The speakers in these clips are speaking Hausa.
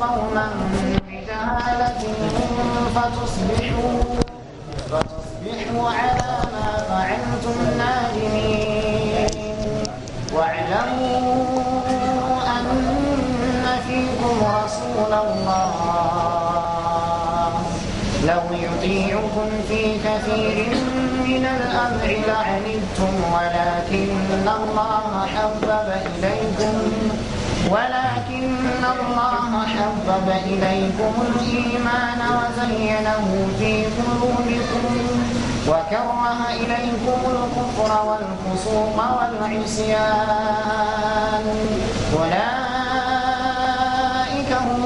قوما بجهالة فتصبحوا فتصبحوا على ما فعلتم نادمين واعلموا أن فيكم رسول الله لو يطيعكم في كثير من الأمر لعنتم ولكن الله حبب إليكم ولكن الله حبب إليكم الإيمان وزينه في قلوبكم وكره إليكم الكفر والفسوق والعصيان أولئك هم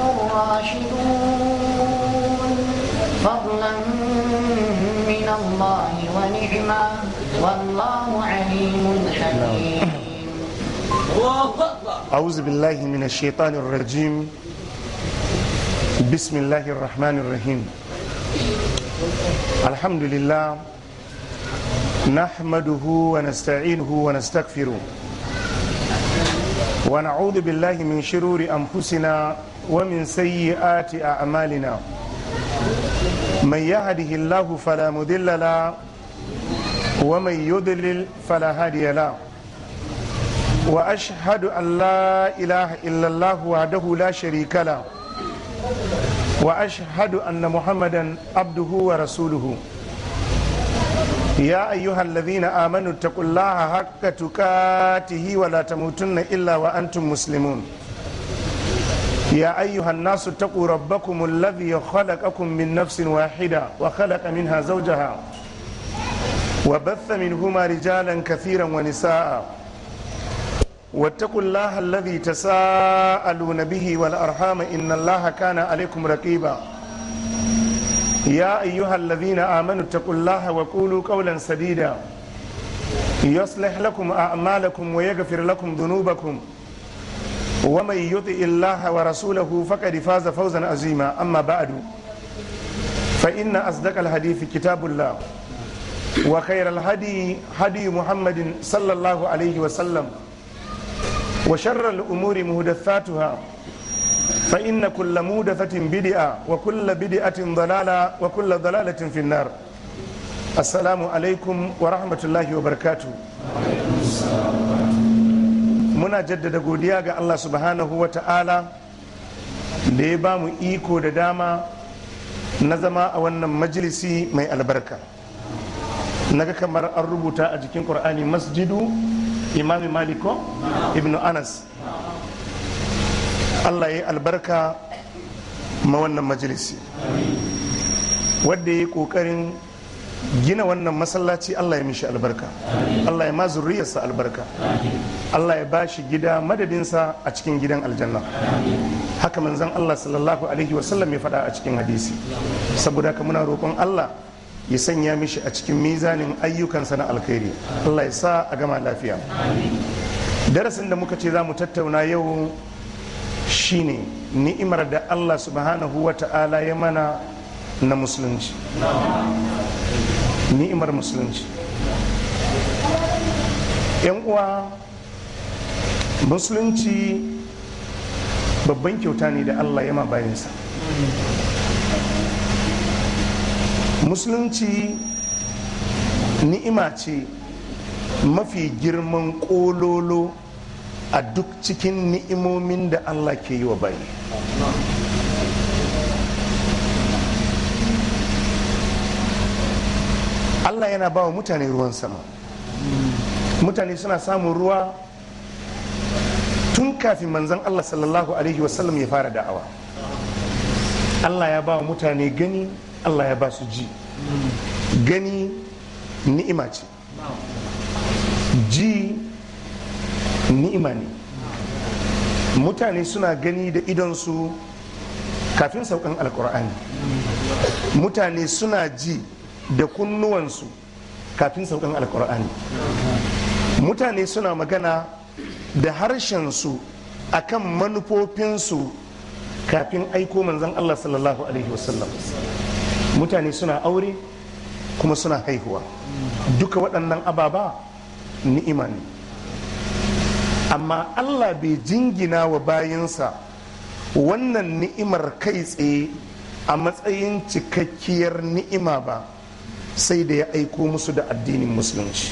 الراشدون فضلا من الله ونعمة والله عليم حكيم أعوذ بالله من الشيطان الرجيم بسم الله الرحمن الرحيم الحمد لله نحمده ونستعينه ونستغفره ونعوذ بالله من شرور أنفسنا ومن سيئات أعمالنا من يهده الله فلا مضل له ومن يضلل فلا هادي له واشهد ان لا اله الا الله وحده لا شريك له واشهد ان محمدا عبده ورسوله يا ايها الذين امنوا اتقوا الله حق تقاته ولا تموتن الا وانتم مسلمون يا ايها الناس اتقوا ربكم الذي خلقكم من نفس واحده وخلق منها زوجها وبث منهما رجالا كثيرا ونساء واتقوا الله الذي تساءلون به والأرحام إن الله كان عليكم رقيبا يا أيها الذين آمنوا اتقوا الله وقولوا قولا سديدا يصلح لكم أعمالكم ويغفر لكم ذنوبكم ومن يطع الله ورسوله فقد فاز فوزا عظيما أما بعد فإن أصدق الحديث كتاب الله وخير الهدي هدي محمد صلى الله عليه وسلم وشر الأمور مهدثاتها فإن كل مودثة بدعة وكل بدعة ضلالة وكل ضلالة في النار السلام عليكم ورحمة الله وبركاته muna jaddada godiya ga Allah subhanahu wa ta'ala da ya ba mu iko da dama na zama a wannan majalisi mai albarka naga kamar an rubuta a jikin ƙur'ani masjidu imami maliko ibnu anas allah ya yi albarka ma wannan majalisi wadda ya yi kokarin gina wannan masallaci allah ya mishi albarka allah ya ma zurriyarsa albarka allah ya bashi gida madadinsa a cikin gidan aljanna haka manzon allah sallallahu alaihi wasallam ya faɗa a cikin hadisi saboda haka muna roƙon allah ya sanya mishi a cikin mizanin ayyukansa na alkhairi Allah ya sa a gama lafiya darasin da muka ce za mu tattauna yau shine ni'imar da Allah subhanahu wa ta'ala ya mana na musulunci ni'imar musulunci yan uwa musulunci babban kyauta ne da Allah ya ma bayansa musulunci ni'ima ce mafi girman kololo a duk cikin ni'imomin da allah ke yi wa bayi allah yana ba wa mutane ruwan sama mutane suna samun ruwa tun kafin manzan allah sallallahu alaihi wasallam ya fara da'awa allah ya ba wa mutane gani Allah ya ba su ji gani ni'ima ce ji ni'ima ne mutane suna gani da idonsu kafin saukan alkur'ani mutane suna ji da kunnuwansu kafin saukan alkur'ani mutane suna magana da harshensu akan manufofinsu kafin aiko manzon Allah sallallahu alaihi wasallam mutane suna aure kuma suna haihuwa duka waɗannan ababa ni'ima ne amma Allah bai jingina wa bayansa wannan ni'imar kai tsaye a matsayin cikakkiyar ni'ima ba sai da ya aiko musu da addinin musulunci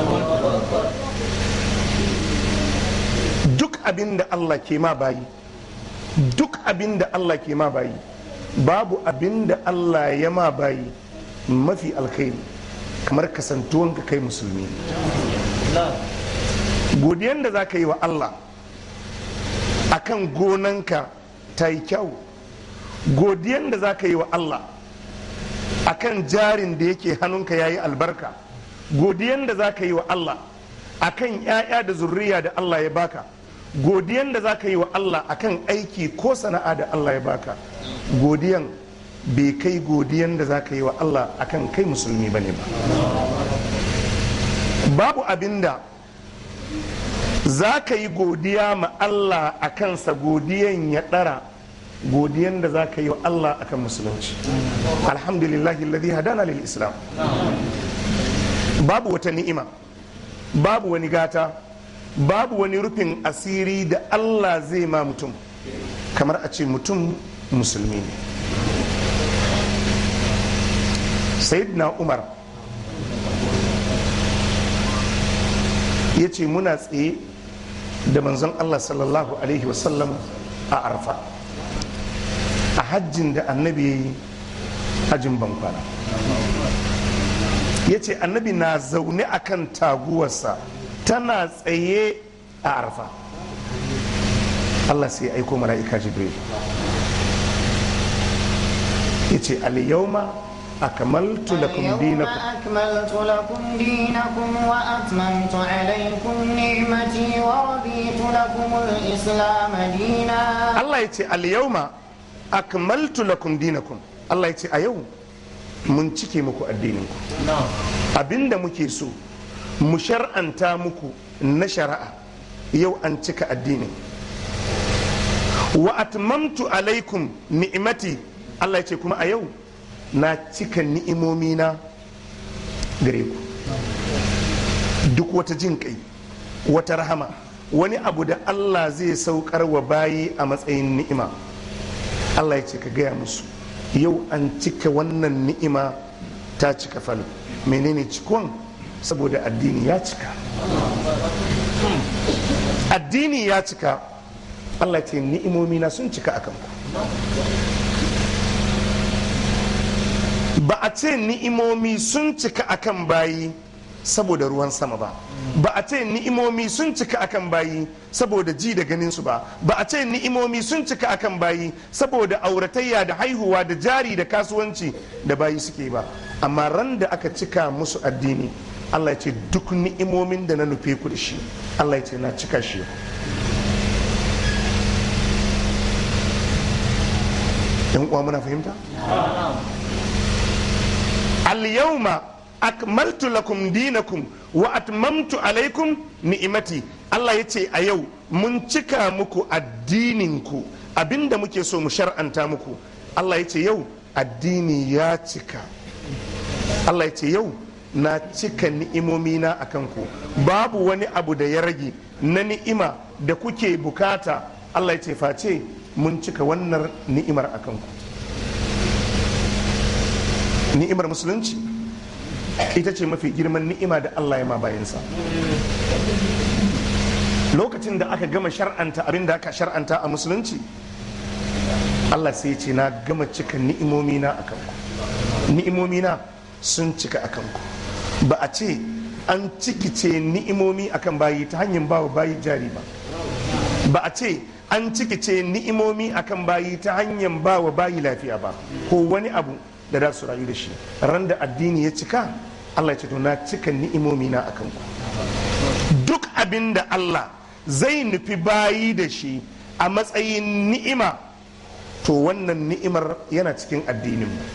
duk abin da Allah ke ma bayi duk abin da Allah ke ma bayi babu abin da Allah ya ma bayi mafi alkhairi kamar kasantuwanka kai musulmi godiyan da za ka yi wa Allah akan gonanka ta yi kyau godiyan da za ka yi wa Allah akan jarin da yake hannunka ya yi albarka godiyan da za ka yi wa Allah akan 'ya'ya da zurriya da Allah ya baka godiyan da za ka yi wa Allah akan aiki ko sana'a da Allah ya baka godiyan bai kai godiyan da za ka yi wa Allah akan kai musulmi bane ba babu abinda za ka yi godiya ma Allah a kansa godiyan ya ɗara godiyan da za ka yi wa Allah akan musulunci alhamdulillahi alladhi hadana lil islam babu wata ni'ima babu wani gata babu wani rufin asiri da Allah zai ma mutum kamar a ce mutum musulmi ne sayyidina umar ya ce muna tsaye da manzon Allah sallallahu alaihi wasallam a arfa a hajjin da annabi ya yi hajjin bankwana ya ce annabi na zaune a kan taguwarsa tana tsaye a arfa Allah sai aiko mala'ika jibril ya ce aliyauma akamaltu lakum اليوم dinakum أكملت لكم دينكم وأتممت عليكم نعمتي ورضيت لكم الإسلام دينا Allah ya ce aliyauma akmaltu lakum dinakum Allah ya ce a yau mun cike muku addininku abinda muke so mu shar'anta muku na shari'a yau an cika addinin wa atmamtu alaikum ni'imati Allah ya ce kuma a yau na cika ni'imomi na gare ku duk wata jin kai wata rahama wani abu da Allah zai saukar wa bayi a matsayin ni'ima Allah ya ce ka gaya musu yau an cika wannan ni'ima ta cika falo menene cikon saboda addini ya cika addini ya cika Allah ya ce ni'imomi na sun cika akan ku ba a ce ni'imomi sun cika akan bayi saboda ruwan sama ba ba a ce ni'imomi sun cika akan bayi saboda ji da ganin su ba ba a ce ni'imomi sun cika akan bayi saboda auratayya da haihuwa da jari da kasuwanci da bayi suke ba amma ran da aka cika musu addini Allah ya ce duk ni'imomin da na nufe ku da shi Allah ya ce na cika shi yan uwa muna fahimta al-yawma akmaltu lakum dinakum wa atmamtu alaikum ni'imati Allah ya ce a yau mun cika muku addininku abinda muke so mu shar'anta muku Allah ya ce yau addini ya cika Allah ya ce yau na cika ni'imomina a kanku babu wani abu da ya rage na ni'ima da kuke bukata Allah ya ce face mun cika wannan ni'imar a kanku ni'imar musulunci ita ce mafi girman ni'ima da Allah ya ma bayansa lokacin da aka gama shar'anta abin da aka shar'anta a musulunci Allah sai ya ce na gama cika ni'imomina a kanku ni'imomina sun cika a kanku ba a ce an cikice ni'imomi akan bayi ta hanyar bawa bayi jari ba ba a ce an cikice ni'imomi akan bayi ta hanyar bawa bayi lafiya ba ko wani abu da za su rayu da shi ran da addini ya cika Allah ya ce to na cika ni'imomi na akan ku duk abin da Allah zai nufi bayi da shi a matsayin ni'ima to wannan ni'imar yana cikin addinin mu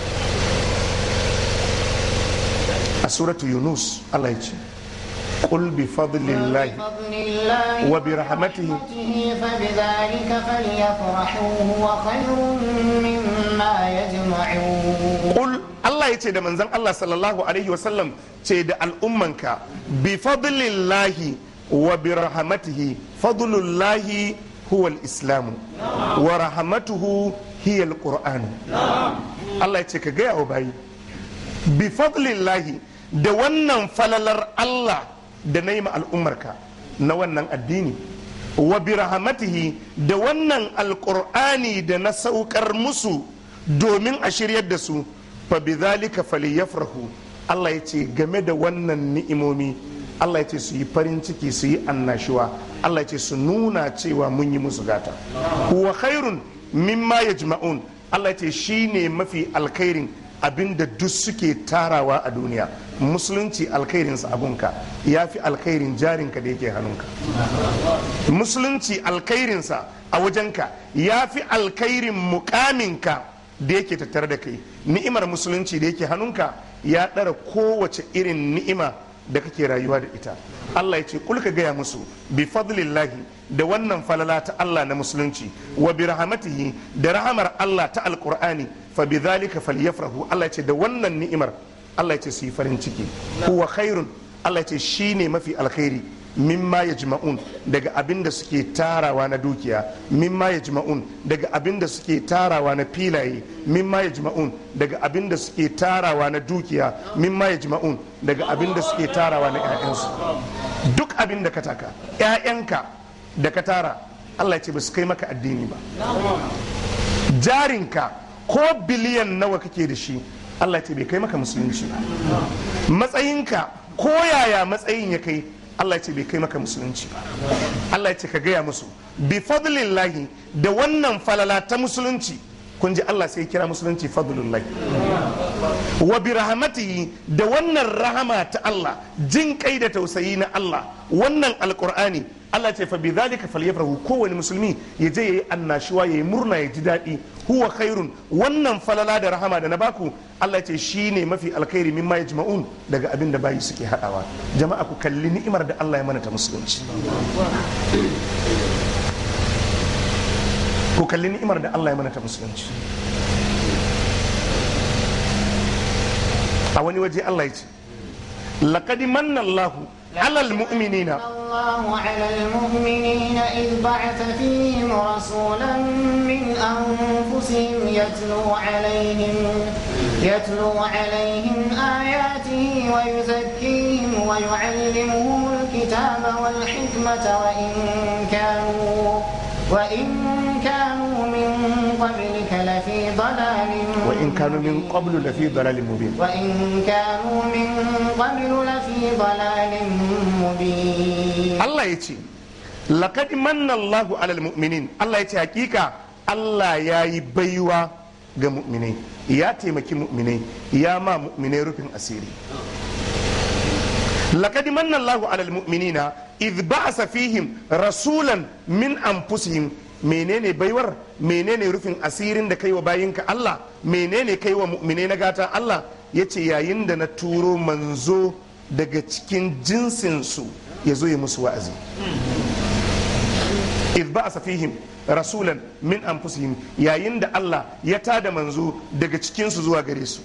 a suratu yunus Allah ya ce قل بفضل الله بفضل الله وبرحمته فبذلك فليفرحوا هو خير مما يجمعون Kul Allah ya ce da manzan Allah sallallahu alaihi wasallam ce da al'ummanka bi fadlillahi wa bi rahmatihi fadlullahi huwa islamu wa rahmatuhu hiya alquran Allah ya ce ka gaya wa bayi bi fadlillahi da wannan falalar Allah da na yi ma al'ummarka na wannan addini wa bi rahmatihi da wannan alqur'ani da na saukar musu domin a shiryar da su fa bi zalika falyafrahu Allah ya ce game da wannan ni'imomi Allah ya ce su yi farin ciki su yi annashuwa Allah ya ce su nuna cewa mun yi musu gata huwa khairun mimma yajma'un Allah ya ce shine mafi alkhairin abinda duk suke tarawa a duniya musulunci alkhairinsa abunka ya fi alkhairin jarinka da yake hannunka musulunci alkhairinsa a wajenka ya fi alkhairin mukaminka da yake tattare da kai ni'imar musulunci da yake hannunka ya ɗara kowace irin ni'ima da kake rayuwa da ita Allah ya ce kulka gaya musu bi fadlillahi da wannan falala ta Allah na musulunci wa bi rahmatihi da rahamar Allah ta alqur'ani fa bi dhalika falyafrahu Allah ya ce da wannan ni'imar Allah ya ce su yi farin ciki huwa khairun Allah ya ce shine mafi alkhairi mimma yajma'un daga abin da suke tarawa na dukiya mimma yajma'un daga abin da suke tarawa na filaye mimma yajma'un daga abin da suke tarawa na dukiya mimma yajma'un daga abin da suke tarawa na 'ya'yansu duk abin da ka taka 'ya'yanka da ka tara Allah ya ce ba su kai maka addini ba jarinka ko biliyan nawa kake da shi Allah ya ce bai kai maka musulunci ba matsayinka ko yaya matsayin ya kai Allah ya ce bai kai maka musulunci ba Allah ya ce ka gaya musu bi fadlillahi da wannan falala ta musulunci kun ji Allah sai ya kira musulunci fadlullahi wa bi rahmatihi da wannan rahama ta Allah jin kai da tausayi na Allah wannan alqur'ani Allah ce fa bi dhalika falyafrahu kowane musulmi ya je yayi annashuwa yayi murna ya ji daɗi huwa khairun wannan falala da rahama da na baku Allah ce shine mafi alkhairi mimma yajma'un daga abin da bayi suke hadawa jama'a ku kalli ni'imar da Allah ya mana ta musulunci ku kalli ni'imar da Allah ya mana ta musulunci a wani waje Allah ya ce laqad manna Allahu 'alal mu'minina الله على المؤمنين إذ بعث فيهم رسولا من أنفسهم يتلو عليهم يتلو عليهم آياته ويزكيهم ويعلمهم الكتاب والحكمة وإن كانوا وإن كانوا من قبلك لفي ضلال وإن كانوا من قبل لفي ضلال مبين وإن كانوا من قبل لفي ضلال مبين Allah ya ce laqad manna Allahu 'alal mu'minin Allah ya ce hakika Allah ya yi baiwa ga mu'minai ya taimaki mu'minai ya ma mu'minai rufin asiri laqad manna Allahu 'alal mu'minina idh ba'asa fihim rasulan min anfusihim menene baiwar menene rufin asirin da kai wa bayinka Allah menene kai wa mu'minai na gata Allah yace yayin da na turo manzo daga cikin jinsinsu ya zo ya musu wa'azi idh ba'asa fihim rasulan min anfusihim yayin da Allah ya tada manzo daga cikinsu zuwa gare su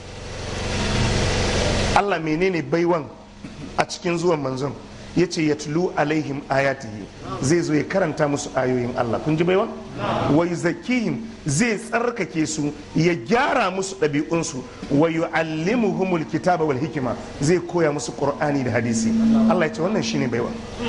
Allah menene baiwan a cikin zuwan manzon ya ce ya tulu alaihim ayatihi zai zo ya karanta musu ayoyin Allah kun ji baiwan wa yuzakkihim zai tsarkake su ya gyara musu ɗabi'unsu wa yu'allimuhumul kitaba wal hikima zai koya musu qur'ani da hadisi Allah ya ce wannan shine baiwa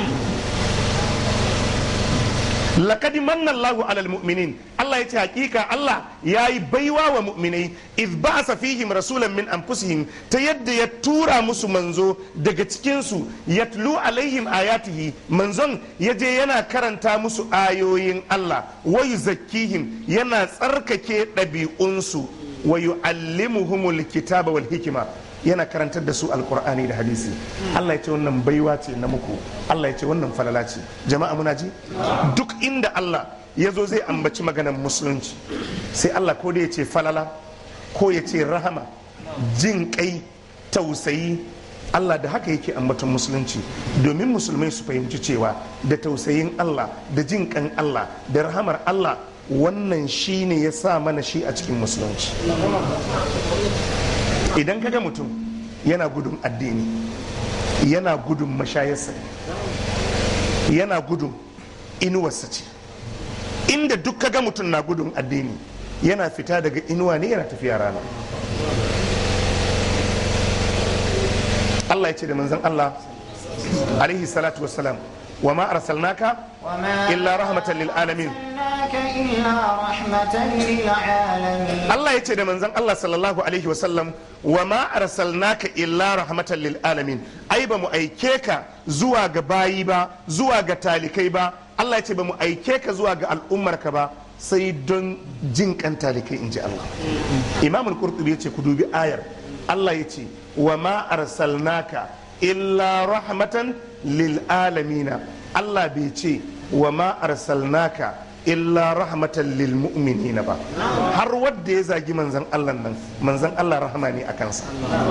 laqad manna Allahu alal mu'minin Allah ya ce hakika Allah ya yi baiwa wa mu'minai idh ba'asa fihim rasulan min anfusihim ta yadda ya tura musu manzo daga cikin su yatlu alaihim ayatihi manzon ya je yana karanta musu ayoyin Allah wa yuzakkihim yana tsarkake ɗabi'unsu wa yu'allimuhumul kitaba wal hikima yana karantar da su alkur'ani da hadisi Allah ya ce wannan baiwa ce na muku Allah ya ce wannan falala ce jama'a muna ji duk inda Allah ya zo zai ambaci maganar musulunci sai Allah ko da ya ce falala ko ya ce rahama jin kai tausayi Allah da haka yake ambaton musulunci domin musulmai su fahimci cewa da tausayin Allah da jin kan Allah da rahamar Allah wannan shine ya sa mana shi a cikin musulunci idan kaga mutum yana gudun addini yana gudun mashayarsa yana gudun inuwarsa ce inda duk kaga mutum na gudun addini yana fita daga inuwa ne yana tafiya rana Allah ya ce da manzon Allah alaihi salatu wassalam wa ma arsalnaka وما illa rahmatan lil alamin أرسلناك إلا رحمة للعالمين Allah ya ce da manzon Allah sallallahu alaihi wasallam wa ma arsalnaka illa rahmatan lil alamin ai ba mu aike ka zuwa ga bayi ba zuwa ga talikai ba Allah ya ce ba mu aike ka zuwa ga al'ummarka ba sai don jin kan talikai inji Allah Imam al-Qurtubi ya ce ku dubi ayar Allah ya ce wa ma arsalnaka illa rahmatan lil alamina Allah bai ce wa ma arsalnaka illa rahmatan lil mu'minina ba har wadda ya zagi manzan Allah nan manzan Allah rahama ne a kansa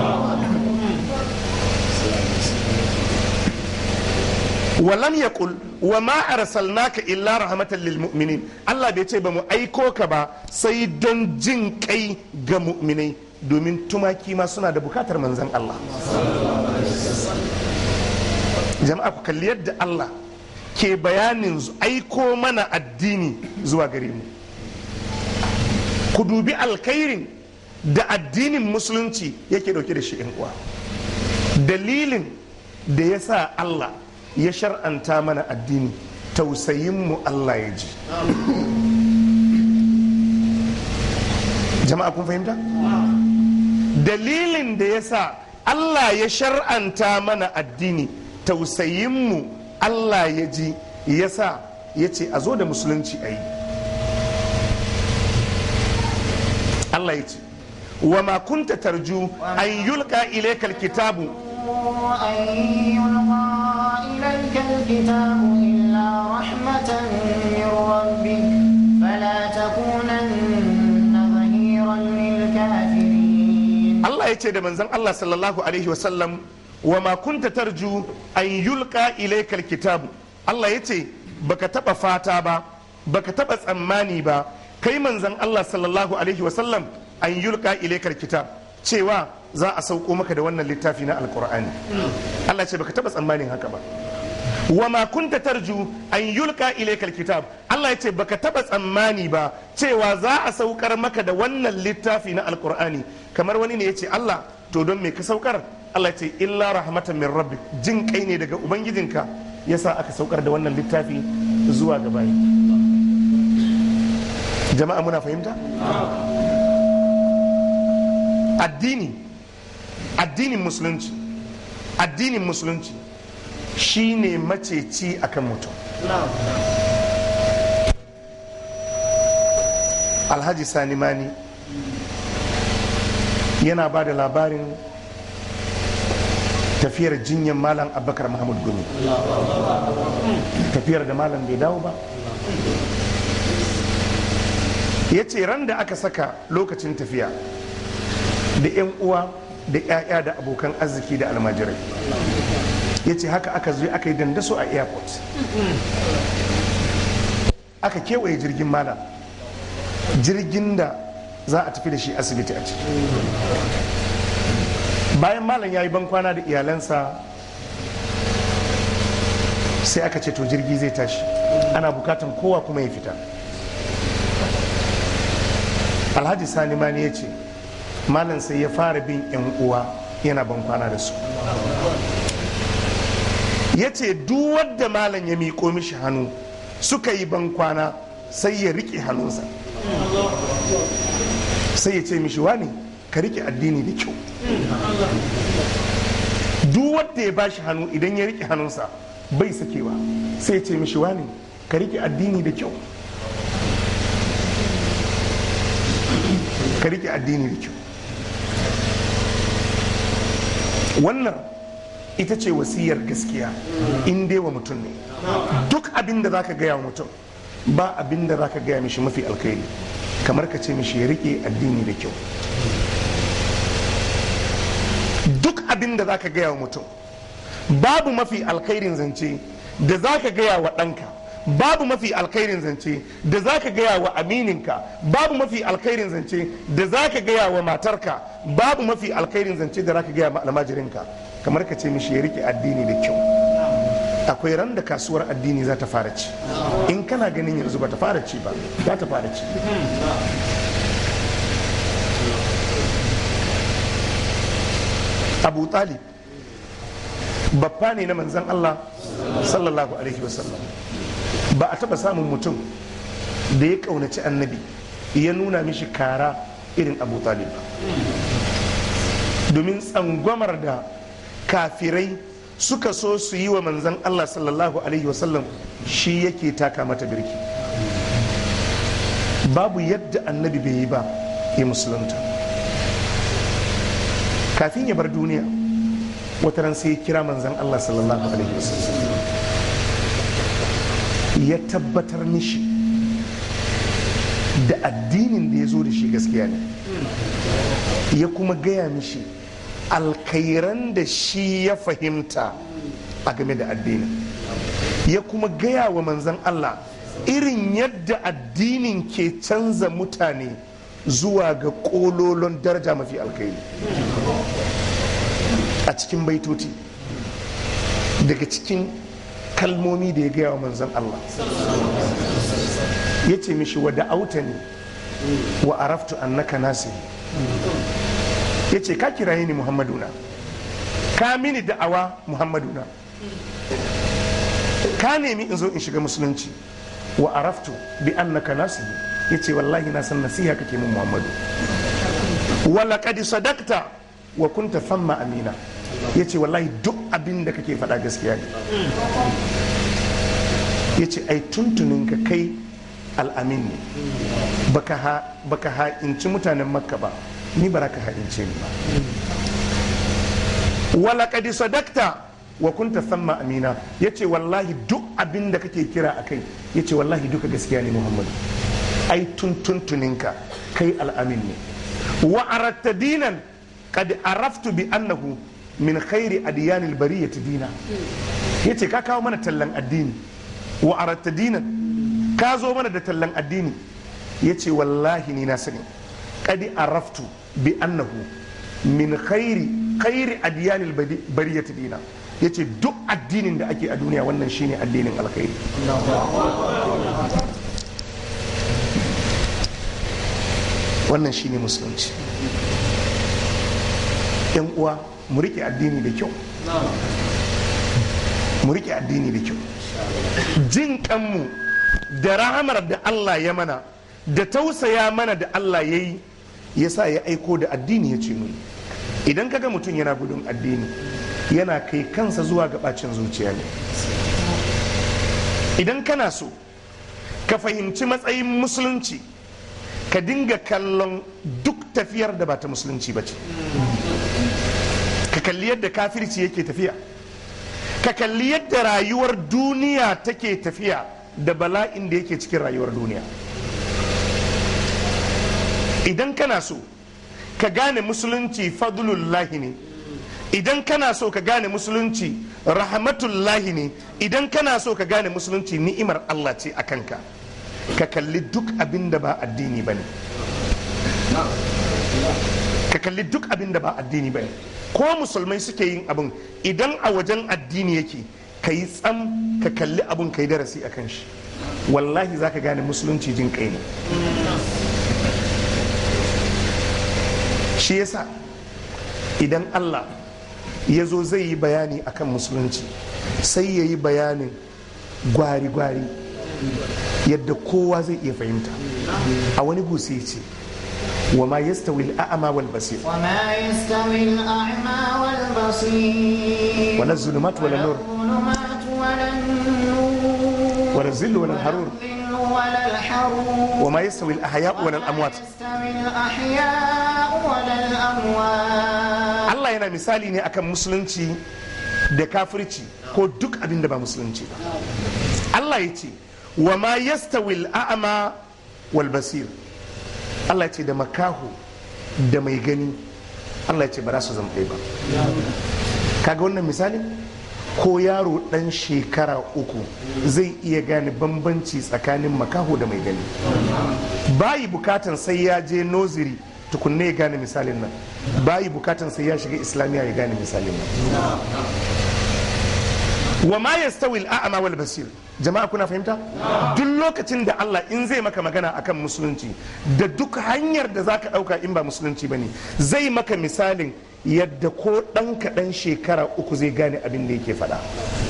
walam yaqul wa ma arsalnaka illa rahmatan lil mu'minin Allah bai ce ba mu aiko ka ba sai don jin kai ga mu'minai domin tumaki ma suna da bukatar manzan Allah jama'a ku kalli yadda Allah ke bayanin zu- aiko mana addini zuwa gare mu ku dubi alkhairin da addinin musulunci yake dauke da shi yan uwa dalilin da ya sa Allah ya shar'anta mana addini tausayinmu Allah ya ji jama'a kun fahimta dalilin da ya sa Allah ya shar'anta mana addini tausayinmu Allah ya ji ya sa ya ce a zo da musulunci a yi Allah ya ce wa ma kunta tarju an yulka ilaikal kitabu أن يلقى إليك الكتاب إلا رحمة من ربك فلا تكونن ظهيرا للكافرين Allah ya ce da manzon Allah sallallahu alaihi wasallam wa ma kunta tarju an yulka ilaikal kitabu Allah ya ce baka taba fata ba baka taba tsammani ba kai manzon Allah sallallahu alaihi wasallam an yulka ilaikal kitab cewa za a sauko maka da wannan littafi na alkur'ani Allah ya ce baka taba tsammanin haka ba wa ma kunta tarju an yulka ilaikal kitab Allah ya ce baka taba tsammani ba cewa za a saukar maka da wannan littafi na alkur'ani kamar wani ne ya ce Allah to don me ka saukar Allah ya ce illa rahmatan min rabbi jin kai ne daga ubangijinka yasa aka saukar da wannan littafi zuwa ga bayi jama'a muna fahimta addini addinin musulunci addinin musulunci shine maceci akan mutum alhaji sani mani yana ba da labarin tafiyar jinyar malam abubakar mahmud gumi tafiyar da malam bai dawo ba ya ce ran da aka saka lokacin tafiya da 'yan uwa da 'ya'ya da abokan arziki da almajirai ya ce haka aka zo aka yi dandaso a airport aka kewaye jirgin malam jirgin da za a tafi da shi asibiti a ciki bayan malam ya yi bankwana da iyalansa sai aka ce to jirgi zai tashi ana bukatan kowa kuma ya fita alhaji sani mani ya ce malam sai ya fara bin 'yan uwa yana bankwana da su ya ce duk wadda malam ya miƙo mishi hannu suka yi bankwana sai ya riƙe hannunsa sai ya ce mishi wani ka riƙe addini da kyau duk wadda ya bashi hannu idan ya riƙe hannunsa bai sakewa sai ya ce mishi wani ka riƙe addini da kyau ka riƙe addini da kyau wannan ita ce wasiyar gaskiya in dai wa mutum ne duk abin da zaka gaya wa mutum ba abin da zaka gaya mishi mafi alkhairi kamar ka ce mishi ya rike addini da kyau duk abin da zaka gaya wa mutum babu mafi alkhairin zance da zaka gaya wa ɗanka babu mafi alkhairin zance da zaka gaya wa amininka babu mafi alkhairin zance da zaka gaya wa matarka babu mafi alkhairin zance da zaka gaya wa almajirinka kamar ka ce mishi ya rike addini da kyau akwai ran da kasuwar addini za ta fara ci in kana ganin yanzu ba ta fara ci ba za ta fara ci abu talib babba ne na manzan allah sallallahu alaihi wasallam ba a taba samun mutum da ya kaunaci annabi ya nuna mishi kara irin abu talib ba domin tsangwamar da kafirai suka so su yi wa manzan Allah sallallahu alaihi wasallam shi yake taka mata birki babu yadda annabi bai yi ba ya musulunta kafin ya bar duniya wata ran sai ya kira manzan Allah sallallahu alaihi wasallam ya tabbatar mishi da addinin da ya zo da shi gaskiya ne ya kuma gaya mishi alkairan da shi ya fahimta a game da addinin ya kuma gaya wa manzan Allah irin yadda addinin ke canza mutane zuwa ga kololon daraja mafi alkairi a cikin baitoti daga cikin kalmomi da ya gaya wa manzan Allah ya ce mishi wa da'auta ne wa araftu annaka nasihi ya ce ka kiraye ni muhammaduna ka mini da'awa muhammaduna ka nemi in zo in shiga musulunci wa araftu bi annaka nasihi ya ce wallahi na san nasiha kake min muhammadu wa laqad sadaqta wa kunta famma amina ya ce wallahi duk abin da kake faɗa gaskiya ne ya ce ai tuntunin ka kai al'amin ne baka ha'inci mutanen makka ba ni ba ka ha'ince ni ba wala kadi sadakta wa kunta samma amina ya ce wallahi duk abin da kake kira a kai ya ce wallahi duka gaskiya ne muhammadu ai tuntuntuninka kai al'amin ne wa aratta dinan kad araftu bi annahu min khairi adiyanil bariyati dina ya ce ka kawo mana tallan addini wa aratta dinan ka zo mana da tallan addini ya ce wallahi ni na sani kadi araftu bi annahu min khairi khairi adiyanil bariyati dina ya ce duk addinin da ake a duniya wannan shine addinin alkhairi wannan shine musulunci yan uwa mu rike addini da kyau mu rike addini da kyau jin kanmu da rahamar da Allah ya mana da tausaya mana da Allah ya yi ya sa ya aiko da addini ya ce mu idan kaga mutum yana gudun addini yana kai kansa zuwa ga bacin zuciya ne idan kana so ka fahimci matsayin musulunci ka dinga kallon duk tafiyar da ba ta musulunci ba ce ka kalli yadda kafirci yake tafiya ka kalli yadda rayuwar duniya take tafiya da bala'in da yake cikin rayuwar duniya idan kana so ka gane musulunci fadlullahi ne idan kana so ka gane musulunci rahmatullahi ne idan kana so ka gane musulunci ni'imar Allah ce a kanka ka kalli duk abin da ba addini ba ne ka kalli duk abin da ba addini ba ne ko musulmai suke yin abin idan a wajen addini yake ka yi tsam ka kalli abin ka yi darasi a kan shi wallahi za ka gane musulunci jin kai ne shi yasa idan allah ya zo zai yi bayani akan musulunci sai ya yi bayanin gwari-gwari yadda kowa zai iya fahimta a wani gusi ce wa ma yastawi al'ama wal basir وما يستوي الأعمى والبصير ولا الظلمات ولا النور الظلمات ولا النور ولا الظل ولا الحرور الظل ولا الحرور وما يستوي الأحياء ولا الأموات يستوي الأحياء ولا الأموات Allah yana misali ne akan musulunci da kafirci ko duk abin da ba musulunci ba Allah ya ce wa ma yastawi al'ama wal basir Allah ya ce da makaho da mai gani Allah ya ce ba za su zama ɗaya ba kaga wannan misali ko yaro ɗan shekara uku zai iya gane bambanci tsakanin makaho da mai gani bayi bukatan sai ya je noziri tukunne ya gane misalin nan bayi bukatan sai ya shiga islamiyya ya gane misalin nan wa ma yastawi al-a'ma wal basir jama'a kuna fahimta duk lokacin da Allah in zai maka magana akan musulunci da duk hanyar da zaka dauka in ba musulunci bane zai maka misalin yadda ko dan kaɗan shekara uku zai gane abin da yake faɗa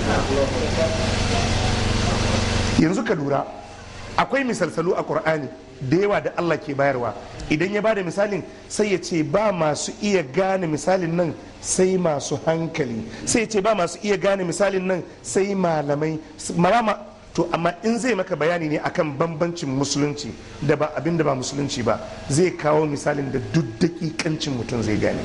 yanzu ka lura akwai misalsalu a Qur'ani da yawa da Allah ke bayarwa idan ya bada misalin sai ya ce ba masu iya gane misalin nan sai masu hankali sai ya ce ba masu iya gane misalin nan sai malamai marama to amma in zai maka bayani ne akan bambancin musulunci da ba abin da ba musulunci ba zai kawo misalin da duk dakikancin mutum zai gane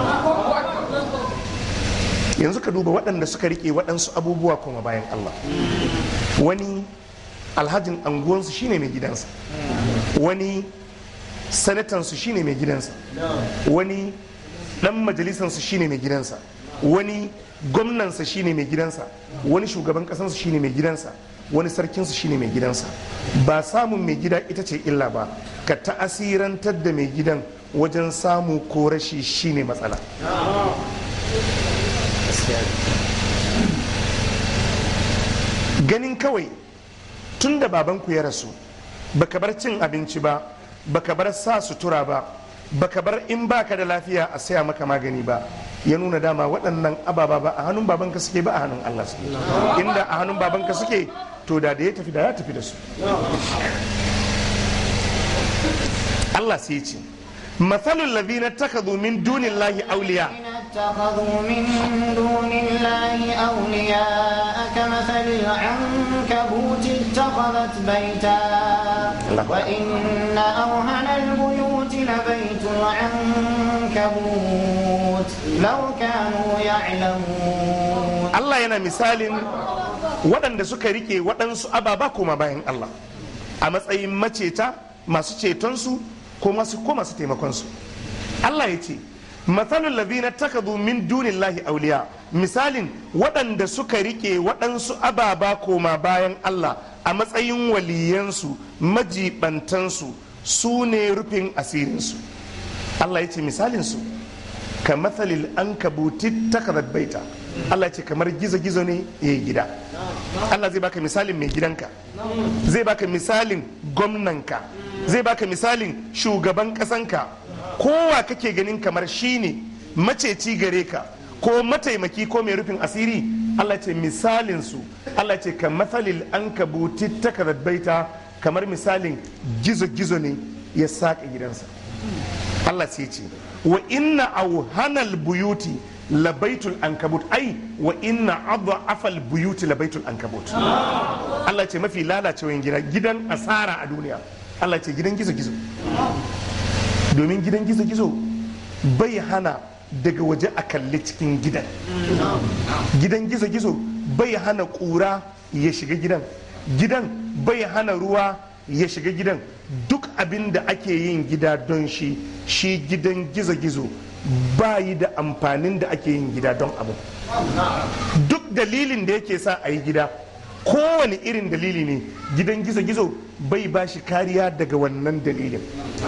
yanzu ka duba waɗanda suka rike waɗansu abubuwa kuma bayan Allah wani alhajin anguwansu shine mai gidansa wani sanatansu shine mai gidansa wani dan majalisansu shine mai gidansa wani gwamnansa shine mai gidansa wani shugaban kasansu shine mai gidansa wani sarkinsu shine mai gidansa ba samun mai gida ita ce illa ba ka ta'asirantar da mai gidan wajen samu ko rashi shine matsala ganin kawai tun da babanku ya rasu baka bar cin abinci ba baka bar sa sutura ba baka bar in baka da lafiya a saya maka magani ba ya nuna dama waɗannan ababa ba a hannun babanka suke ba a hannun Allah suke inda a hannun babanka suke to da da ya tafi da ya tafi da su Allah sai ce mathalul ladina takadu min dunillahi awliya اتخذوا من دون الله أولياء كمثل العنكبوت اتخذت بيتا الله. وإن أوهن البيوت لبيت العنكبوت لو كانوا يعلمون Allah yana misalin waɗanda suka rike waɗansu ababa koma bayan Allah a matsayin maceta masu cetonsu ko masu ko masu taimakonsu Allah ya ce matsalin ladina takadu min dunillahi auliya misalin waɗanda suka rike waɗansu ababa koma bayan Allah a matsayin waliyansu majibantansu su ne rufin asirinsu Allah ya ce misalinsu ka matsalil an kabuti takadar baita Allah ce kamar gizo-gizo ne ya yi gida Allah zai baka misalin mai gidanka zai baka misalin gwamnanka zai baka misalin shugaban ƙasanka kowa kake ganin kamar shine maceci gare ka ko mataimaki ko mai rufin asiri Allah ce misalin su Allah ce ka matsalil an kabuti takadar baita kamar misalin gizo-gizo ne ya saƙa gidansa Allah sai ce wa inna auhanal buyuti labaitul ankabut ai wa inna afal buyuti labaitul ankabut Allah ce mafi lalacewan gida gidan asara a duniya Allah ce gidan gizo-gizo domin gidan gizo-gizo bai hana daga waje a kalli cikin gidan gidan gizo-gizo bai hana ƙura ya shiga gidan gidan bai hana ruwa ya shiga gidan duk abin da ake yin gida don shi shi gidan gizo-gizo ba yi da amfanin da ake yin gida don abu duk dalilin da yake sa a yi gida kowane irin dalili ne gidan gizo-gizo bai ba shi kariya daga wannan dalilin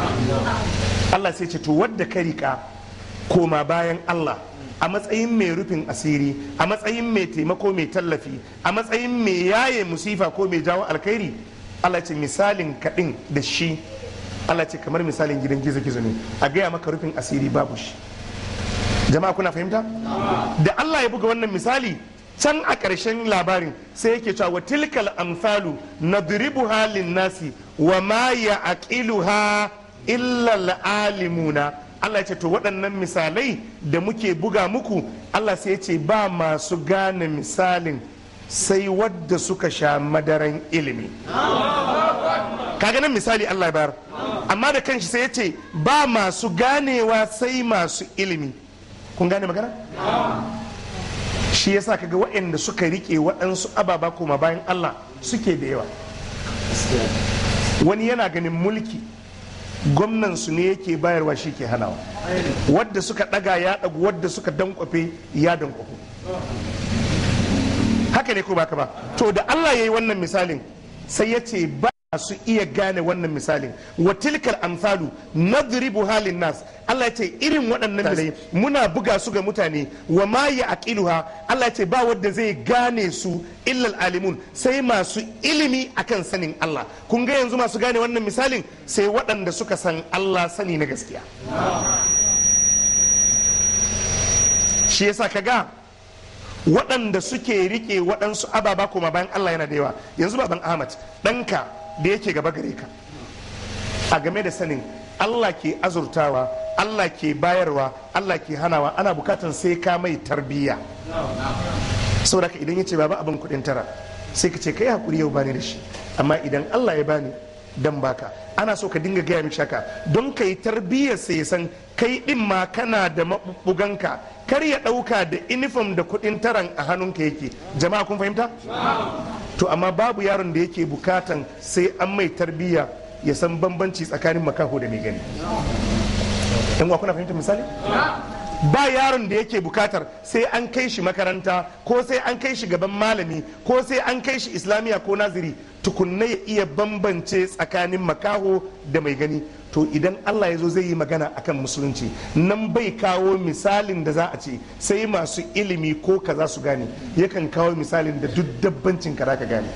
Allah sai ce to wadda ka rika koma bayan Allah a matsayin mai rufin asiri a matsayin mai taimako mai tallafi a matsayin mai yaye musifa ko mai jawo alkhairi Allah ce misalin kaɗin da shi Allah ce kamar misalin gidan gizo-gizo ne a gaya maka rufin asiri babu shi jama'a kuna fahimta da Allah ya buga wannan misali can a ƙarshen labarin sai yake cewa wa tilkal amsalu nadribu halin nasi wa ma ya aqiluha illa alimuna Allah ya ce to waɗannan misalai da muke buga muku Allah sai ya ce ba masu gane misalin sai wadda suka sha madaran ilimi kaga nan misali Allah ya bayar amma da kanshi sai ya ce ba masu ganewa sai masu ilimi kun gane magana shi yasa kaga waɗanda suka rike waɗansu ababa koma bayan Allah suke da yawa wani yana ganin mulki gwamnan su ne yake bayarwa shi ke hanawa wadda suka ɗaga ya ɗagu wadda suka dankwafe ya dankwafu haka ne ko baka ba to da Allah ya yi wannan misalin sai ya ce ba su iya gane wannan misalin wa tilkal amsalu nadribu halin nas Allah ya ce irin waɗannan misalai muna buga su ga mutane wa ma ya aqiluha Allah ya ce ba wanda zai gane su illal alimun sai masu ilimi akan sanin Allah kun ga yanzu masu gane wannan misalin sai waɗanda suka san Allah sani na gaskiya shi yasa kaga waɗanda suke rike waɗansu ababa kuma bayan Allah yana da yawa yanzu baban Ahmad ɗanka da yake gaba gare ka a game da sanin Allah ke azurtawa Allah ke bayarwa Allah ke hanawa ana bukatan sai ka mai tarbiyya saboda ka idan ya ce baba abin kuɗin tara sai ka ce kai hakuri yau bani da shi amma idan Allah ya bani dan baka ana so ka dinga gaya mishi haka don ka yi tarbiyyar sai san kai din ma kana da mabuganka kar ya dauka da inifom da kudin taran a hannunka yake jama'a kun fahimta to amma babu yaron da yake bukatan sai an mai tarbiyya ya san bambanci tsakanin makaho da mai gani in kuna fahimta misali ba yaron da yake bukatar sai an kai shi makaranta ko sai an kai shi gaban malami ko sai an kai shi islamiya ko naziri tukunna ya iya bambance tsakanin makaho da mai gani to idan allah ya zo zai yi magana akan musulunci nan bai kawo misalin da za a ce sai masu ilimi ko ka za su gane yakan kawo misalin da duk dabbancin ka ka gane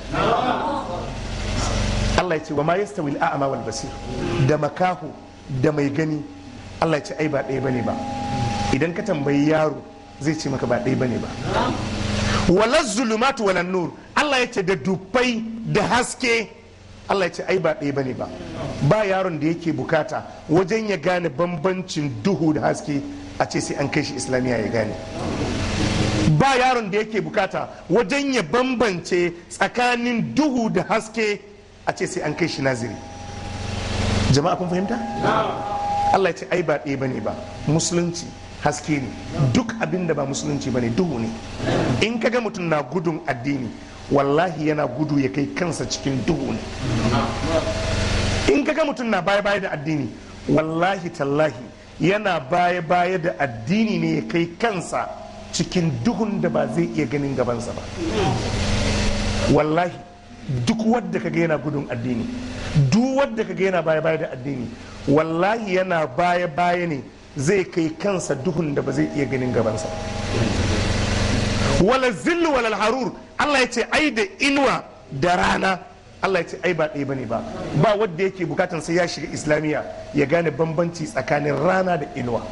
allah ya ce wa ma yastawi al'a'ma wal basir da makaho da mai gani allah ya ce ai ba ɗaya bane ba idan ka tambayi yaro zai ce maka ba ɗaya bane ba wala zulumatu wala nur Allah ya ce da dubbai da haske Allah ya ce ai ba ɗaya bane ba ba yaron da yake bukata wajen ya gane bambancin duhu da haske a ce sai an kai shi islamiyya ya gane ba yaron da yake bukata wajen ya bambance tsakanin duhu da haske a ce sai an kai shi naziri jama'a kun fahimta Allah ya ce ai ba ɗaya bane ba musulunci haske ne duk abin da ba musulunci ba ne duhu ne in kaga mutum na gudun addini wallahi yana gudu ya kai kansa cikin duhu ne in kaga mutum na baya baya da addini wallahi tallahi yana baya baya da addini ne ya kai kansa cikin duhun da ba zai iya ganin gabansa ba wallahi duk wadda kaga yana gudun addini duk wadda kaga yana baya baya da addini wallahi yana baya baya ne zai kai kansa duhun da ba zai iya ganin gabansa wala zillu wala harur Allah ya ce ai da inuwa da rana Allah ya ce ai ba ɗaya bane ba ba wanda yake bukatan sai ya shiga islamiyya ya gane bambanci tsakanin rana da inuwa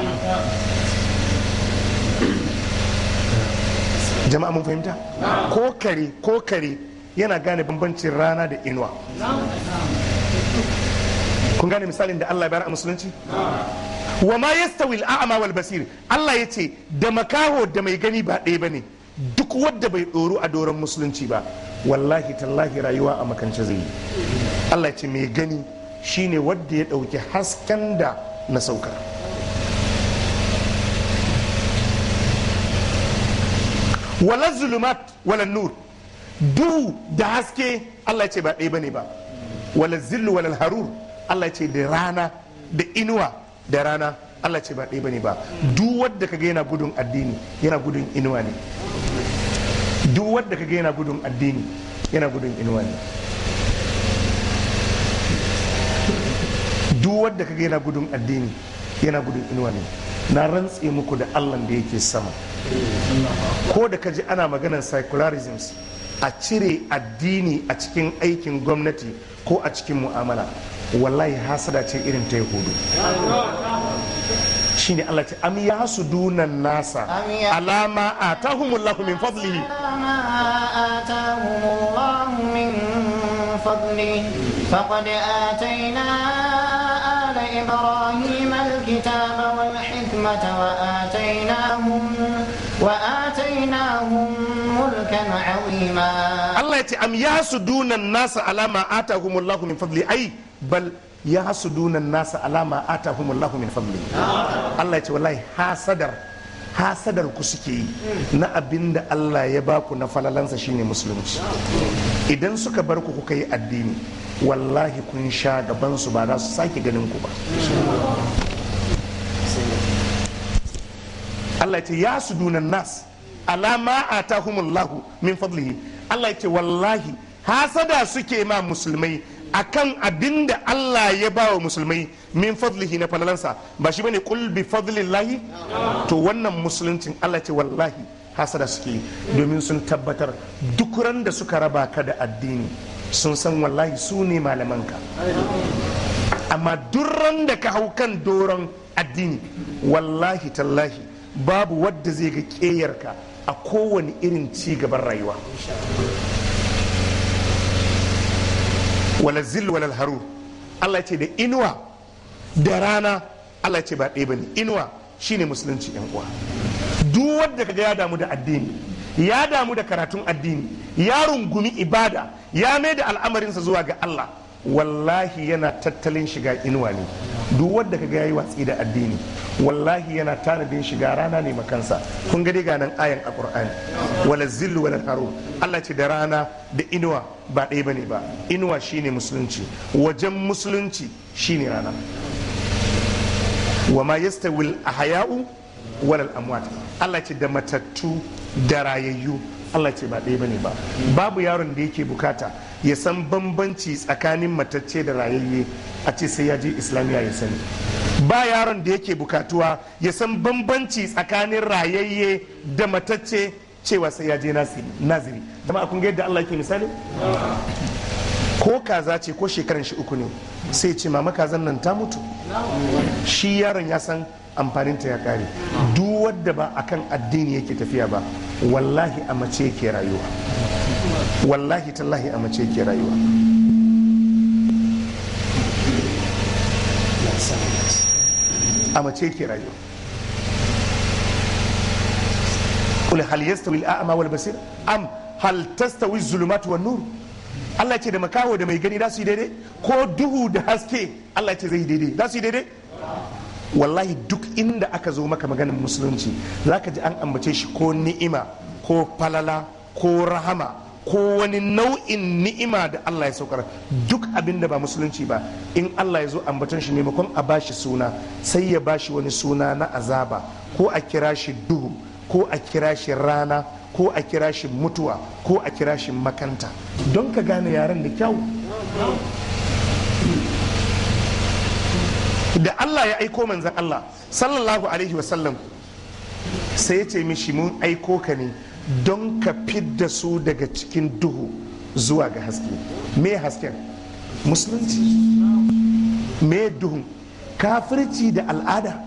jama'a mun fahimta ko kare ko kare yana gane bambancin rana da inuwa kun gane misalin da Allah ya bayar a musulunci wa ma yastawi al'a'ma wal basir Allah ya ce da makaho da mai gani ba ɗaya bane duk wadda bai ɗoru a doron musulunci ba wallahi tallahi rayuwa a makance zai yi Allah ya ce mai gani shine wadda ya ɗauki hasken da na saukar wala zulumat wala nur duhu da haske Allah ya ce ba ɗaya bane ba wala zillu wala harur Allah ya ce da rana da inuwa da rana Allah ce ba ɗaya bane ba duk wadda kaga yana gudun addini yana gudun inuwa ne duk wadda kaga yana gudun addini yana gudun inuwa ne duk wadda kaga yana gudun addini yana gudun inuwa ne na rantse muku da Allah da yake sama ko da kaji ana maganar secularisms a cire addini a cikin aikin gwamnati ko a cikin mu'amala wallahi hasada ce irin ta yahudu shine Allah ce am ya su dunan nasa alama atahumullahu min fadlihi آتاهم الله من فضله فقد آتينا آل إبراهيم الكتاب والحكمة وآتيناهم وآتيناهم ملكا عظيما Allah ya ce am ya su dunan nasa alama atahumullahu min fadli ai bal ya su dunan nasa alama atahumullahu min fadli Allah ya ce wallahi hasadar hasadar ku suke yi na abin da Allah ya baku na falalansa shine musulunci idan suka bar ku kuka yi addini wallahi kun sha gaban su ba za su sake ganin ku ba Allah ya ce ya su dunan nas alama atahumullahu min fadlihi Allah ya ce wallahi hasada suke ma musulmai akan abin da Allah ya ba wa musulmai min fadlihi na falalansa ba shi bane kul bi fadlillahi to wannan musuluncin Allah ce wallahi hasada suke domin sun tabbatar duk ran da suka raba ka da addini sun san wallahi su ne malamanka amma duk ran da ka hau kan doron addini wallahi tallahi babu wadda zai ga ƙeyarka a kowane irin ci gaban rayuwa wala zil wala haru Allah ce da inuwa da rana Allah ce ba ɗaya bane inuwa shine musulunci yan uwa duk wanda kaga ya damu da addini ya damu da karatun addini ya rungumi ibada ya mai da al'amarinsa zuwa ga Allah wallahi yana tattalin shiga inuwa ne duk wanda kaga yayi watsi da addini wallahi yana tanadin shiga rana ne makansa kun ga dai ga nan ayan a qur'ani wala zillu wala haru Allah ce da rana da inuwa ba ɗaya bane ba inuwa shine musulunci wajen musulunci shine rana wa ma yastawil ahya'u wal amwat Allah ce da matattu da rayayyu Allah ce ba ɗaya bane ba babu yaron da yake bukata ya san bambanci tsakanin matacce da rayayye a ce sai ya je islamiyya ya sani ba yaron da yake bukatuwa ya san bambanci tsakanin rayayye da matacce cewa sai ya je naziri dama kun ga yadda Allah yake misali ko kaza ce ko shekaran shi uku ne sai ce mama kazan nan ta mutu shi yaron ya san amfaninta ya kare duk wadda ba akan addini yake tafiya ba wallahi a mace yake rayuwa wallahi tallahi a mace yake rayuwa a mace yake rayuwa قل هل يستوي الأعمى والبصير أم هل تستوي الظلمات والنور Allah ce da makaho da mai gani za su yi daidai ko duhu da haske Allah ce zai yi daidai za su yi daidai wallahi duk inda aka zo maka maganin musulunci za ka ji an ambace shi ko ni'ima ko falala ko rahama ko wani nau'in ni'ima da Allah ya saukar duk abin da ba musulunci ba in Allah ya zo ambaton shi maimakon a bashi suna sai ya bashi wani suna na azaba ko a kira shi duhu ko a kira shi rana ko a kira shi mutuwa ko a kira shi makanta don ka gane yaren da kyau da Allah ya aiko manzan Allah sallallahu alaihi wasallam sai ya ce mishi mun aiko ka ne don ka fidda su daga cikin duhu zuwa ga haske me hasken musulunci me duhun kafirci da al'ada